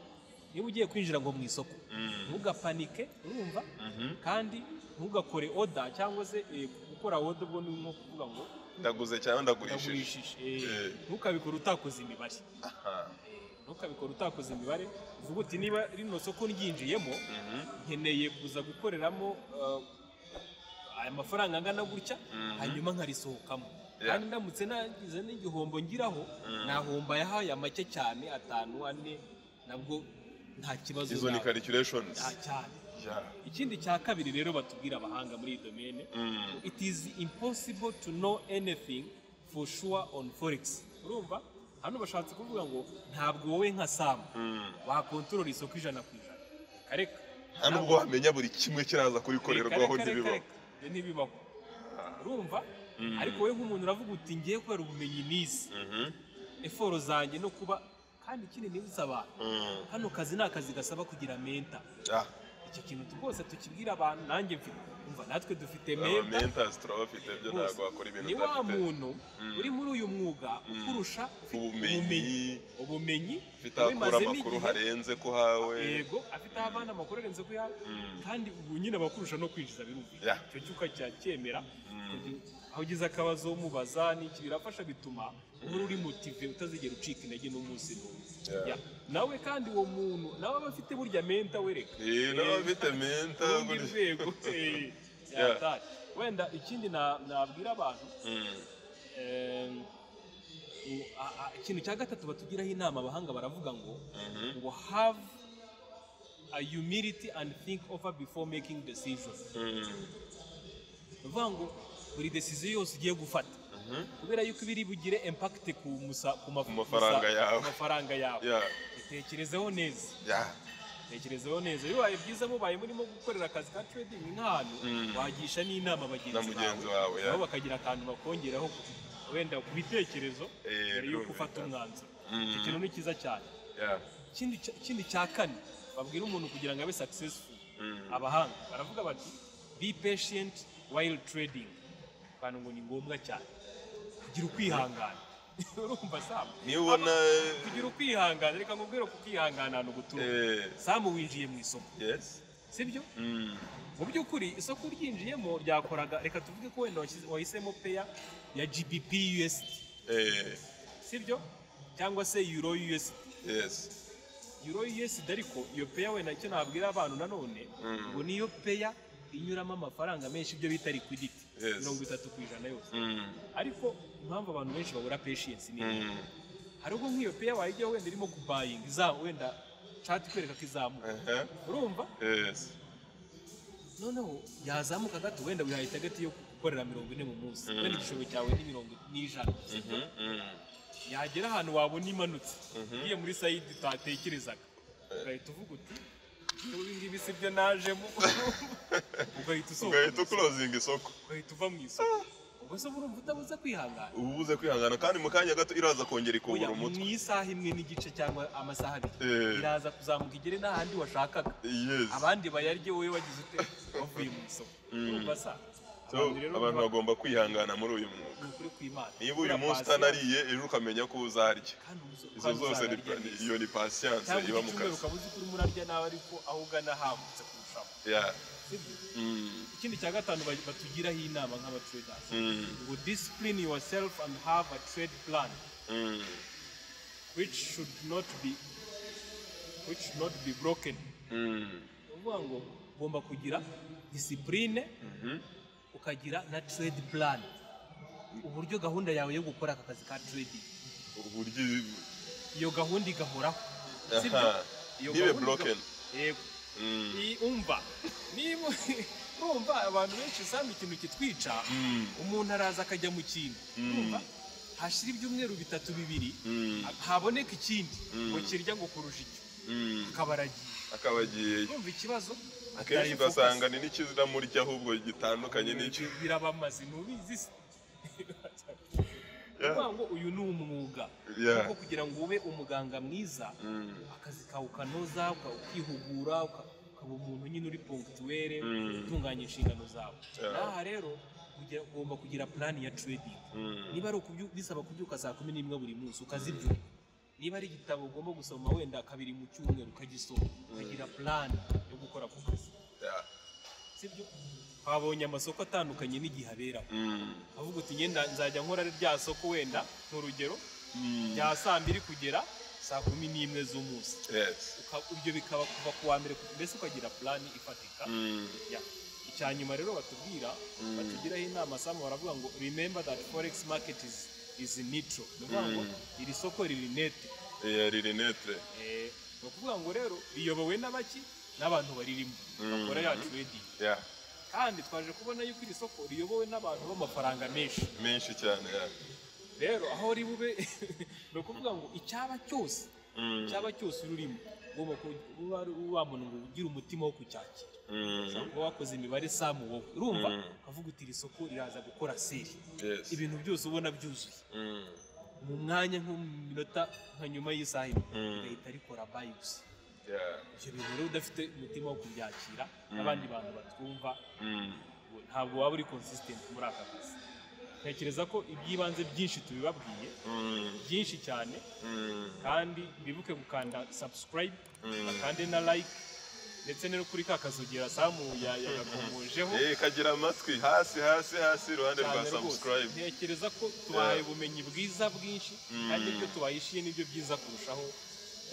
niba ugiye kwinjira ngo mu isoko Mm. ntugapanike urumva mhm. kandi ntugakore oda cyangwa se eh, gukora oda ubwo ni nko kuvuga ngo ndaguze cyangwa ndagurishije ndagurishije eh, Eh. ntukabikore utakoze imibare Aha, Eh, ntukabikore utakoze imibare uvuga uti niba rino soko ryinjiyemo mhm. nkeneye kuza gukoreramo eh, aya mafaranga angana gutya Mhm. hanyuma nkarisohokamo Yeah. kandi ndamutse nagize n'igihombo ngiraho nahomba yahaye make cyane atanu ane nabwo nta kibazo izo ni nzaba- calculations nta cyane Yeah. ikindi cya kabiri rero batubwira abahanga muri iyi domene Mm. it is impossible to know anything for sure on forex urumva hano bashatse kuvuga ngo ntabwo wowe nka samu Mm. wakontorora isoko ijana ku ijana kareka nta nubwo wamenya buri kimwe kiraza kurikorerwaho ntibibaho ntibibaho urumva Mm. ariko wowe nk'umuntu uravuga uti ngiye kubera ubumenyi nize Mhm. eforo zanjye no kuba kandi ikindi nibutsa abantu Mm. hano kazi ni akazi gasaba kugira menta Ah, icyo kintu rwose tukibwira abantu nanjye mfite umva natwe dufite aba menta mentors turabafite byo Rwose, ntabwo wakora ibintu ni wa udafite muntu uri muri uyu mwuga ukurusha ufite Ubumenyi. ubumenyi ufite aho akura wabimazemo amakuru igihe, harenze ko hawe yego afite aho avana amakuru arenze ku yawe kandi ubu nyine abakurusha no kwinjiza birumvikana Yeah. icyo cyo ukacyacyemera kugira- aho ugize akabazo umubaza n'iki birafasha bituma uhora uri motive utazigera ucika intege n'umunsi n'umwe Yeah. Yeah. nawe kandi uwo muntu nawe aba afite burya menta wereka Eh, n'abafite menta urundi gutya. rwego eh, Yeah. yatari. wenda ikindi na- nabwira abantu Mm. Em, ngo- a- a- ikintu cya gatatu batugiraho inama abahanga baravuga ngo ngo have a humility and think over before making decisions ni ukuvuga ngo buri decision yose ugiye gufata kubera yuko ibiri bugire impact ku musa- ku ma- Ku mafaranga musa- yawe. ku mafaranga yawe ya itekerezeho neza ya tekerezeho neza bibaye byiza mubaye murimo gukorera akazi ka trading nk'ahantu Mm. wagisha n'inama na bagenzi mugenzi bawe wawe ya nabo bakagira akantu bakongeraho ku- wenda ku bitekerezo Eh, mbere y'uko birumvikana. ufata umwanzuro Mm. icyo kintu ni cyiza cyane ya ikindi cya- ikindi cya kane babwira umuntu kugira ngo abe successful Mm. abahanga baravuga bati be patient while trading abantu ngo ni ngombwa cyane kugira ukwihangana urumva samu niyo ubona kugira ukwihangana reka nkubwire ko kwihangana ahantu gutura eh, samu winjiye mu isoko yes sibyo Mm. mu by'ukuri isoko ryinjiyemo ryakoraga reka tuvuge ko wenda washyize- wahisemo peya ya gbp usd eh, sibyo cyangwa se euro usd yes euro usd ariko iyo peya wenda icyo nabwira abantu nanone Mm. ngo niyo peya inyuramo amafaranga menshi ibyo bita liquidity Yes. mirongo itatu ku ijana yose Mm. ariko impamvu abantu benshi babura patience ni iyi. Mm. hari ubwo nk'iyo peya wayijyaho wenda irimo kubayinga izamu wenda chat ikwereka ko izamuka Aha. urumva yes noneho yazamuka gato wenda wihaye itagati yo gukorera mirongo ine mu munsi Mm. wenda igishoro cyawe ni mirongo n'ijana Mhm, mm. yagera ahantu wabona imanutse Mhm. ngiye muri sayidi utatekerezaga ugahita uvuga uti "Niba ibi ngibi si byo najemo ugahita usohoka ugahita mu isoko, ukurozinga isoko ugahita uva mu isoko ubwo se urumva utabuze kwihangana uba ubuze kwihangana kandi mu kanya gato iraza kongera Oya, ikubura mu umutwe isaha imwe n'igice cyangwa amasaha abiri Eh, iraza kuzamuka igere n'ahandi washakaga yes abandi bayarye wowe wagize ute wavuye mu isoko Mm. urumva sa So, abantu bagomba kwihangana muri uyu mwuga ni ukuri kw'imana niba uyu munsi utanariye ejo ukamenya ko uzarya izo zose ni- iyo ni patience cyangwa iba iki mu cyumweru kazi ukaba uzi ko urimo urarya nawe ariko aho ugana hagutse kurushaho Yeah. sibyo Mm, ikindi cya gatanu ba- batugiraho inama nk'abatraders mm, ngo discipline yourself and have a trade plan mm. which should not be which should not be broken Mm. ni ukuvuga ngo ugomba kugira discipline Mhm. ukagira na trade plan uburyo gahunda yawe yo gukora aka kazi ka trading uburyo iyo gahunda igahoraho sibyo Aha. iyo ntibe gahunda broken iga- yego Mm, Ni- umva niba urumva abantu benshi usanga ikintu kitwica mm, umuntu araza akajya mu kintu Mm. urumva hashira ibyumweru bitatu bibiri mm, haboneka ikindi Mm. ngo kirya ngo kurusha icyo mm. akaba aragiye akaba agiye urumva ikibazo akenshi atari focus. ugasanga ni n'ikizinamurya ahubwo gitandukanye n'icyo Bi- birabamaze ntubizi se Yeah. Ni ukuvuga ngo uyu ni umwuga Yeah. kuko kugira ngo ube umuganga mwiza Mm, akazi kawe ukanoza uka- ukihugura uka- ukaba umuntu nyine uri pongituwere Mm. utunganya inshingano zawe Yeah. n'aha rero kugira- ugomba kugira purani ya trading mm. niba ari ukubyu- bisaba kubyuka saa kumi n'imwe buri munsi ukazibyuka niba ari igitabo ugomba gusoma wenda kabiri mu cyumweru ukagisoma ukagira purani yo gukora ku kazi Yeah. sibyo twabonye amasoko atandukanye n'igihe aberaho Mm, avuga uti ngenda nzajya nkora rya soko wenda ni urugero mm. rya saa mbiri kugera saa kumi n'imwe z'umunsi Yes. Uka- ibyo bikaba kuva ku wa mbere ku- mbese ukagira purani ifatika Mm, Ya. icya nyuma rero batubwira Mm. batugiraho inama samu baravuga ngo remember that forex market is, is neutral ni ukuvuga ngo Mm. iri soko riri nete iya ririnete Eh, ni ukuvuga ngo rero riyobowe n'abaki n'abantu baririmo Mm. bakora ya trading Yeah. kandi twaje kubona yuko iri soko riyobowe n'abantu b'amafaranga menshi menshi cyane yeah. rero aho uri bube ni ukuvuga ngo icyaba cyose Mm, icyaba cyose uri urimo ugomba kuba ari wa muntu ngo ugire umutima wo kucyakira mm. ushobora kuba wakoze imibare samu wowe urumva Mm. ukavuga uti iri soko riraza gukora seri Yes. ibintu byose ubona byuzuye Mm, mu mwanya nko mu minota nka nyuma y'isaha imwe Mm. rigahita rikora bayi gusa yeah. ibyo bintu rero udafite umutima wo kubyakira n'abandi bantu batwumva Mm, ngo ntabwo waba uri consistent muri aka kazi ntekereza ko iby'ibanze byinshi tubibabwiye mm, byinshi cyane mm. kandi bibuke gukanda subscribe Mm. bakande na like ndetse no kuri ka kazogera samu ya- yagakomojeho Eh, kagira amatwi hasi hasi hasi iruhande rwa cyane rwose subscribe ntekereza ko tubahaye ubumenyi bwiza bwinshi kandi ibyo tubahishije nibyo byiza kurushaho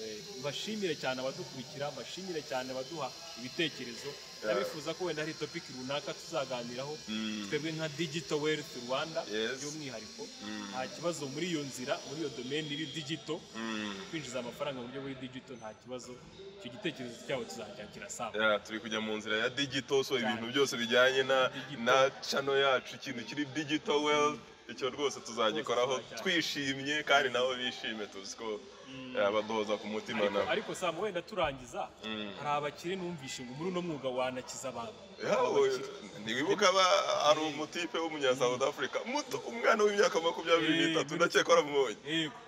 Eh, mbashimire cyane abadukurikira mbashimire cyane abaduha ibitekerezo ndabifuza ko wenda hari topiki runaka tuzaganiraho Mm. twebwe nka digito wealth rwanda Yes. by'umwihariko Mm. nta kibazo muri iyo nzira muri iyo domaine iri digito Mm. kwinjiza amafaranga mu buryo buri digito nta kibazo icyo gitekerezo cyabo tuzacyakira saa Yeah, turi kujya mu nzira ya digital so ibintu Cyane. byose bijyanye na Digital. na channel yacu ikintu kiri digital world icyo rwose tuzagikoraho Rwose tuzacyakira. twishimye kandi nabo bishime tuzi ko yeah, baduhoza ku mutima ariko, nabo ariko saa wenda turangiza Mm. hari abakire numvishe ngo muri uno mwuga wanakiza abantu Yeah, Aba we- bakire. ntiwibuka ba hari umutipe w'umunya South Africa muto umwana w'imyaka makumyabiri Eh, n'itatu muri- ndakeka waramubonye yego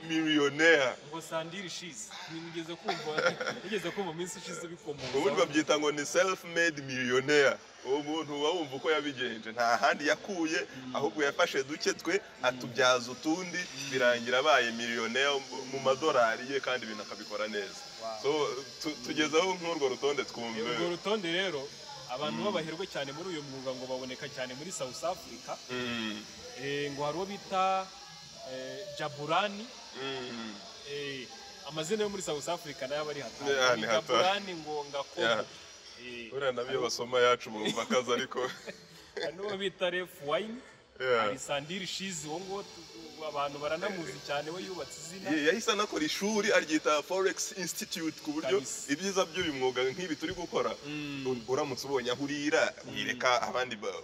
miliyoneri ngo sandire ishize nigeze kumva nigeze kumva mu minsi ishize ubundi ubikomoza babyita ngo ni self made millionaire uwo muntu uba wumva uko yabigenje nta handi yakuye ahubwo yafashe duke twe atubyaza utundi birangira abaye millionaire mu- mu madorari ye kandi ibintu akabikora neza Wow. so tu- tugezeho nk'urwo rutonde twumve urwo rutonde rero abantu b'abaherwe cyane muri uyu mwuga ngo baboneka cyane muri south africa Mm, eh, ngo hari uwo bita eh, jaburani mm, eh, amazina yo muri south africa nayo aba ari Yeah, hatari ni ni hatari. jaburani ngo ngakomo Yeah. Eh, buriya nabyo basoma yacu bumva akazi ariko hari n'uwo bita ref wine Yeah. hari sandire shizi uwo nguwo tu- abantu baranamuzi cyane we yubatse izina Ye- yahise anakora ishuri aryita forex institute ku buryo Kabisa. ibyiza by'uyu mwuga nk'ibi turi gukora u- uramutse ubonye aho urira wireka abandi ba-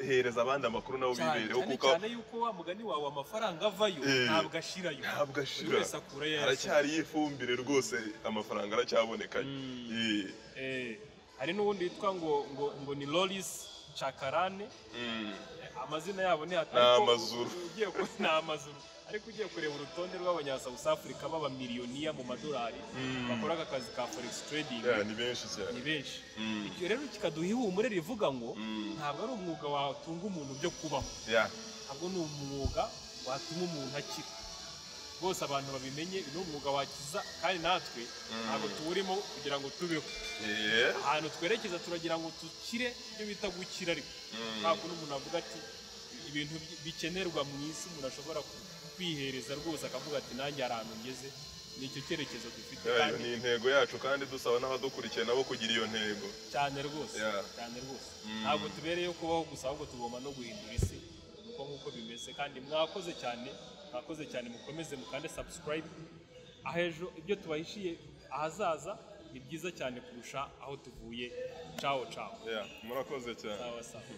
hereza abandi amakuru nabo cyane bibereho cyane kuko cyane yuko wa mugani wawe amafaranga avayo Eh, ntabwo ashirayo ntabwo buri ashira wese akura yayo haracyariyo ifumbire rwose amafaranga aracyabonekanye Mm. Ye. Eh, hari n'ubundi witwa ngo ngo ngo ni loris cakarane Mm. amazina yabo ni Ni hatari amazuru. ugiye ku ni amazuru ariko ugiye kureba urutonde rw'abanya South Africa b'abamiliyoniya mu madolari Mm. bakora aka kazi ka forex trading Yeah, ni benshi cyane ni benshi Mm. ibyo rero kikaduha ihumure rivuga ngo Mm. ntabwo ari umwuga watunga umuntu byo kubaho Yeah. ntabwo ni umwuga watuma umuntu akira bose abantu babimenye ni umwuga wakiza kandi natwe ntabwo tuwurimo kugira ngo tubeho Yeah. ahantu twerekeza turagira ngo dukire ibyo bita gukira ariko Mm. nta kuntu umuntu avuga ati ibintu bi- bikenerwa mu isi umuntu ashobora ku- kwihereza rwose akavuga ati nanjye hari ahantu ngeze ni icyo cyerekezo dufite Yeah, iyo kandi ni intego yacu kandi dusaba n'abadukurikiye nabo kugira iyo ntego cyane rwose Yeah. cyane rwose Mm. ntabwo tubereyeho kubaho gusa ahubwo tugomba no guhindura isi uko nk'uko bimeze kandi mwakoze cyane mwakoze cyane mukomeze mukande subscribe aho ejo ibyo tubahishiye ahazaza ni byiza cyane kurusha aho tuvuye cawo cawo Yeah, murakoze cyane sawa sawa